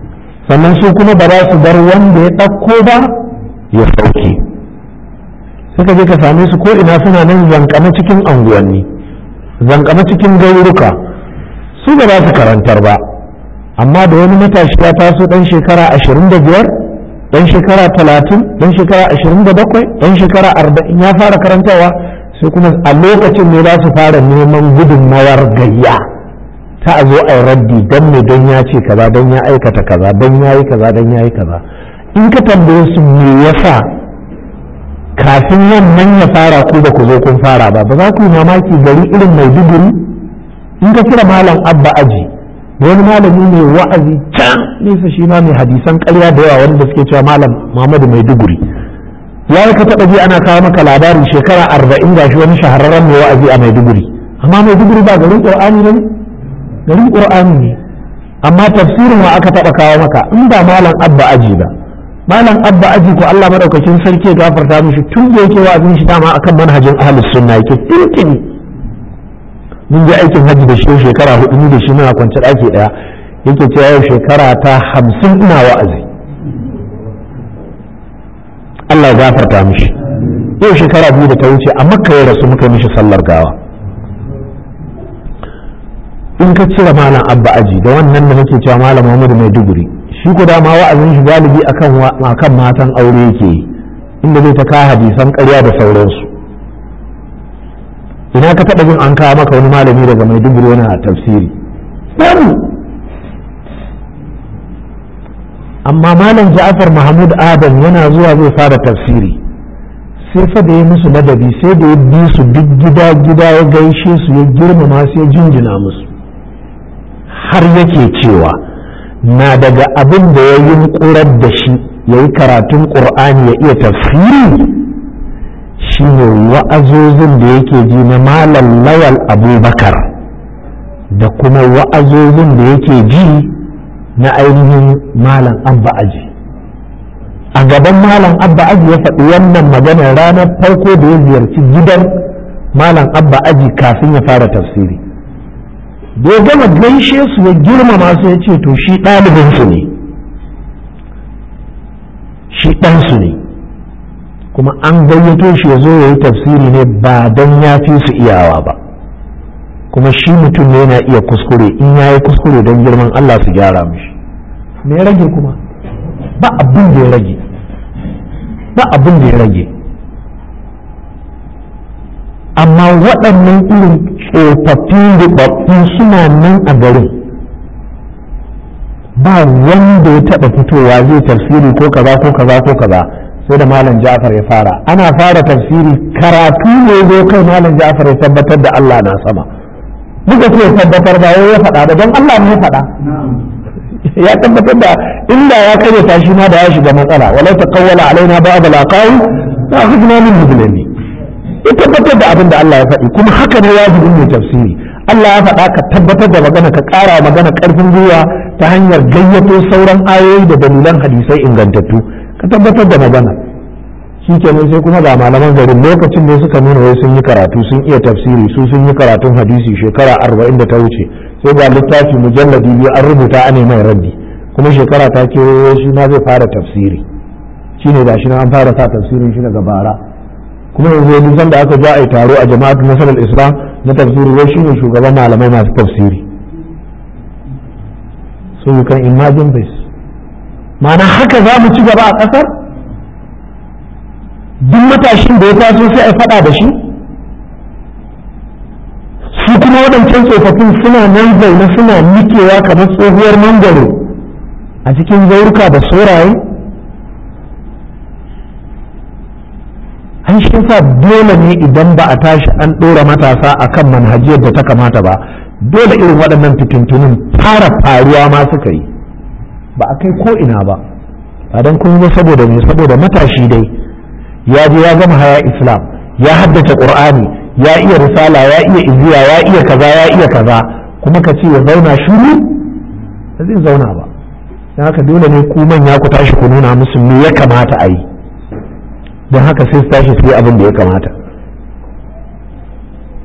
sannan su kuma ba za su bar wanda ya ɗauko ba ya sauke suka je ka same su ko ina suna nan zankama cikin anguwanni zankama cikin gauruka su ba za su karantar ba amma da wani matashi ya taso ɗan shekara ashirin da biyar ɗan shekara talatin ɗan shekara ashirin da bakwai ɗan shekara arba'in ya fara karantarwa sai kuma a lokacin ne za su fara neman gudunmawar gayya ta a zo a yi raddi don me don ya ce kaza don ya aikata kaza don ya yi kaza don ya yi kaza in ka tambaye su me yasa kafin wannan ya fara ku ba ku zo kun fara ba ba za ku yi mamaki gari irin mai duguri in ka kira malam abba aji wani malami ne wa'azi can nesa shi ma mai hadisan karya da yawa wanda suke cewa malam muhammadu mai duguri ya yi ka taɓa ji ana kawo maka labarin shekara arba'in ga shi wani shahararren mai wa'azi a maiduguri amma maiduguri ba garin ƙur'ani ne garin ƙur'ani ne amma tafsirin wa aka taɓa kawo maka in ba malam abba aji ba malam abba aji ko Allah madaukakin sarki ya gafarta mishi tun da yake wa'azin shi dama akan manhajin ahlus sunna yake tuntuni mun je aikin hajji da shi shekara hudu ni da shi muna kwance ɗaki ɗaya yake cewa yau shekara ta hamsin ina wa'azi Allah ya gafarta mishi yau shekara biyu da ta wuce a makka ya rasu muka mishi sallar gawa in ka cire malam abba aji da wannan da nake cewa malam Muhammadu Maiduguri shi ko dama wa'azin shi galibi akan akan matan aure yake yi inda zai ta ka hadisan ƙarya da sauransu ina ka taɓa jin an kawo maka wani malami daga Maiduguri yana tafsiri babu amma malam Ja'far Mahmud Adam yana zuwa zai fara tafsiri sai fa da ya musu ladabi sai da ya bi su duk gida gida ya gaishe su ya girmama su ya jinjina musu har yake cewa na daga abin da ya yi ƙurar da shi ya yi karatun ƙur'ani ya iya tafsiri shine wa'azozin da yake ji na malam lawal abubakar da kuma wa'azozin da yake ji na ainihin malam abba aji a gaban malam abba aji ya faɗi wannan magana ranar farko da ya ziyarci gidan malam abba aji kafin ya fara tafsiri da ya gama gaishe su ya girmama su ya ce to shi ɗalibinsu ne shi ɗansu ne kuma an gayyato shi ya zo ya yi tafsiri ne ba don ya fi su iyawa ba kuma shi mutum ne yana iya kuskure in ya yi kuskure don girman Allah su gyara mishi me ya rage kuma ba abin da ya rage ba abin da ya rage amma waɗannan irin tsofaffin rubabbu suna nan a garin ba wanda ya taɓa fitowa zai tafsiri ko kaza ko kaza ko kaza sai da malam Ja'far ya fara ana fara tafsiri karatu ne zo kai malam Ja'far ya tabbatar da Allah na sama muka ce tabbatar ba ya faɗa da don Allah ne ya faɗa ya tabbatar da inda ya kare ta shi ma da ya shiga matsala walau taqawwala alaina ba'd al-aqawi la akhadna min mudlimi ya tabbatar da abin da Allah ya faɗi kuma haka ne wajibin mai tafsiri Allah ya faɗa ka tabbatar da magana ka ƙara magana ƙarfin gwiwa ta hanyar gayyato sauran ayoyi da dalilan hadisai ingantattu ka tabbatar da magana shi kenan sai kuma ga malaman garin lokacin da suka nuna wai sun yi karatu sun iya tafsiri su sun yi karatun hadisi shekara arba'in da ta wuce sai ga littafi mujalladi biyu an rubuta a mai raddi kuma shekara ta kewayo shi ma zai fara tafsiri shine da shi na an fara sa tafsirin shi daga bara kuma yanzu yanzu san da aka ja a yi taro a jama'atu nasarar islam na tafsiri wai shine shugaban malamai masu tafsiri so you can imagine this ma'ana haka za mu ci gaba a ƙasar duk matashin da ya taso sai a faɗa da shi su kuma waɗancan tsofaffin suna nan zaune suna nikewa kamar tsohuwar mangwaro a cikin zauruka da soraye an shi sa dole ne idan ba a tashi an ɗora matasa a kan manhajiyar da ta kamata ba dole irin waɗannan fitintunin fara faruwa ma suka yi ba a kai ko ina ba ba don kuma saboda ne saboda matashi dai ya je ya gama haya islam ya haddace qur'ani ya iya risala ya iya iziya ya iya kaza ya iya kaza kuma ka ce ya zauna shiru ba zai zauna ba don haka dole ne ku manya ku tashi ku nuna musu me ya kamata a yi don haka sai su tashi su yi abin da ya kamata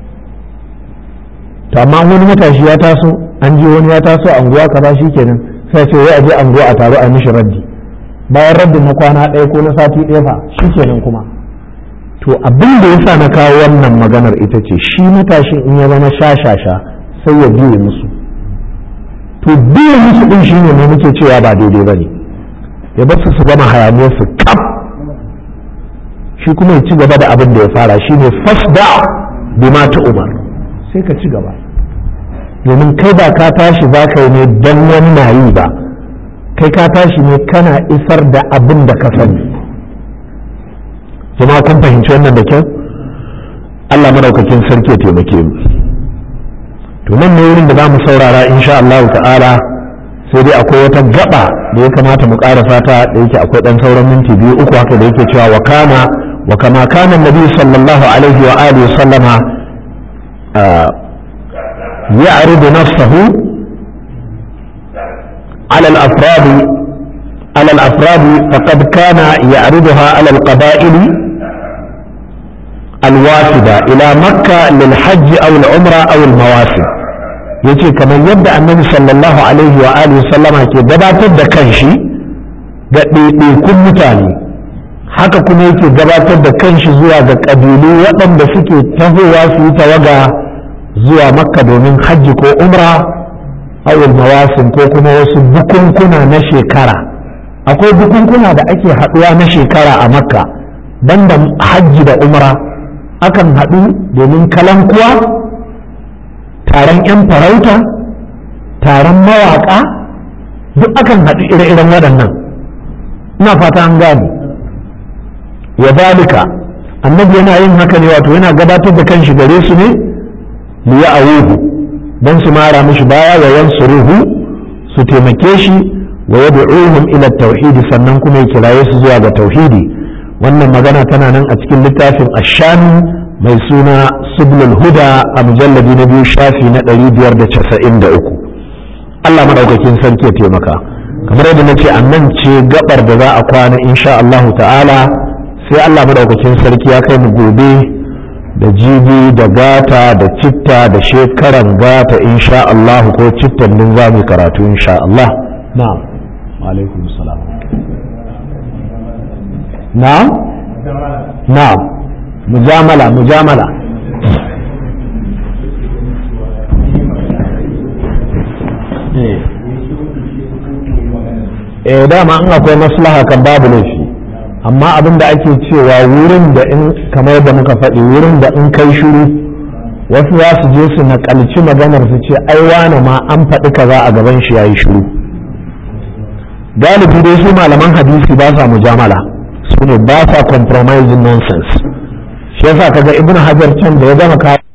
to amma wani matashi ya taso an je wani ya taso a unguwa kaza kenan sai ce wai a je ango a taro a mishi raddi bayan raddin na kwana ɗaya ko na sati ɗaya fa shi kenan kuma to abin da yasa na kawo wannan maganar ita ce shi matashin in ya zama shashasha sai ya biye musu to biye musu din shine ne muke cewa ba daidai bane ya bar su su gama hayaniyar su kaf shi kuma ya ci gaba da abin da ya fara shine fasda bima ta umar sai ka ci gaba domin kai ba ka tashi za ka yi ne don wani na yi ba kai ka tashi ne kana isar da abin da ka sani jama'a kun fahimci wannan da kyau Allah madaukakin sarki ya taimake mu to nan ne wurin da za mu saurara insha Allah ta'ala sai dai akwai wata gaba da ya kamata mu ƙara fata da yake akwai ɗan sauran minti biyu uku haka da yake cewa wa kana wa kama kana nabi sallallahu alaihi wa alihi sallama يعرض نفسه على الأفراد على الأفراد فقد كان يعرضها على القبائل الوافدة إلى مكة للحج أو العمرة أو المواسم yace kamar yadda annabi sallallahu alaihi wa alihi sallama ke gabatar da kanshi ga ɗaiɗaikun mutane haka kuma yake gabatar da kanshi zuwa ga ƙabilu waɗanda suke tahowa su yi tawaga zuwa makka domin hajji ko umra awul mawasin ko kuma wasu bukunkuna na shekara akwai bukunkuna da ake haɗuwa na shekara a makka banda hajji da umra akan haɗu domin kalankuwa taron 'yan farauta taron mawaƙa duk akan haɗu ire-iren waɗannan ina fata an gane wa zalika annabi yana yin haka ne wato yana gabatar da kanshi gare su ne liya'awuhu don su mara mishi baya wa yansuruhu su taimake shi wa yad'uhum ila tauhidi sannan kuma ya kiraye su zuwa ga tauhidi wannan magana tana nan a cikin littafin ashami mai suna sublul huda a mujalladi na biyu shafi na 593 Allah madaukakin sarki ya taimaka kamar yadda nace a nan ce gabar da za a kwana insha Allah ta'ala sai Allah madaukakin sarki ya kai mu gobe da jibi da gata da citta da shekaran gata insha Allah ko cittan din za mu karatu insha Allah na'am wa alaikum salam na'am na'am mujamala mujamala eh dama in akwai maslaha kan babu laifi amma abin da ake cewa wurin da in kamar da muka faɗi wurin da in kai shiru wasu za su je su naƙalci maganar su ce ai wane ma an faɗi kaza a gaban shi yayi shiru galibi dai su malaman hadisi ba sa mujamala su ne ba sa compromising nonsense shi yasa kaga ibnu hajar can da ya gama kawo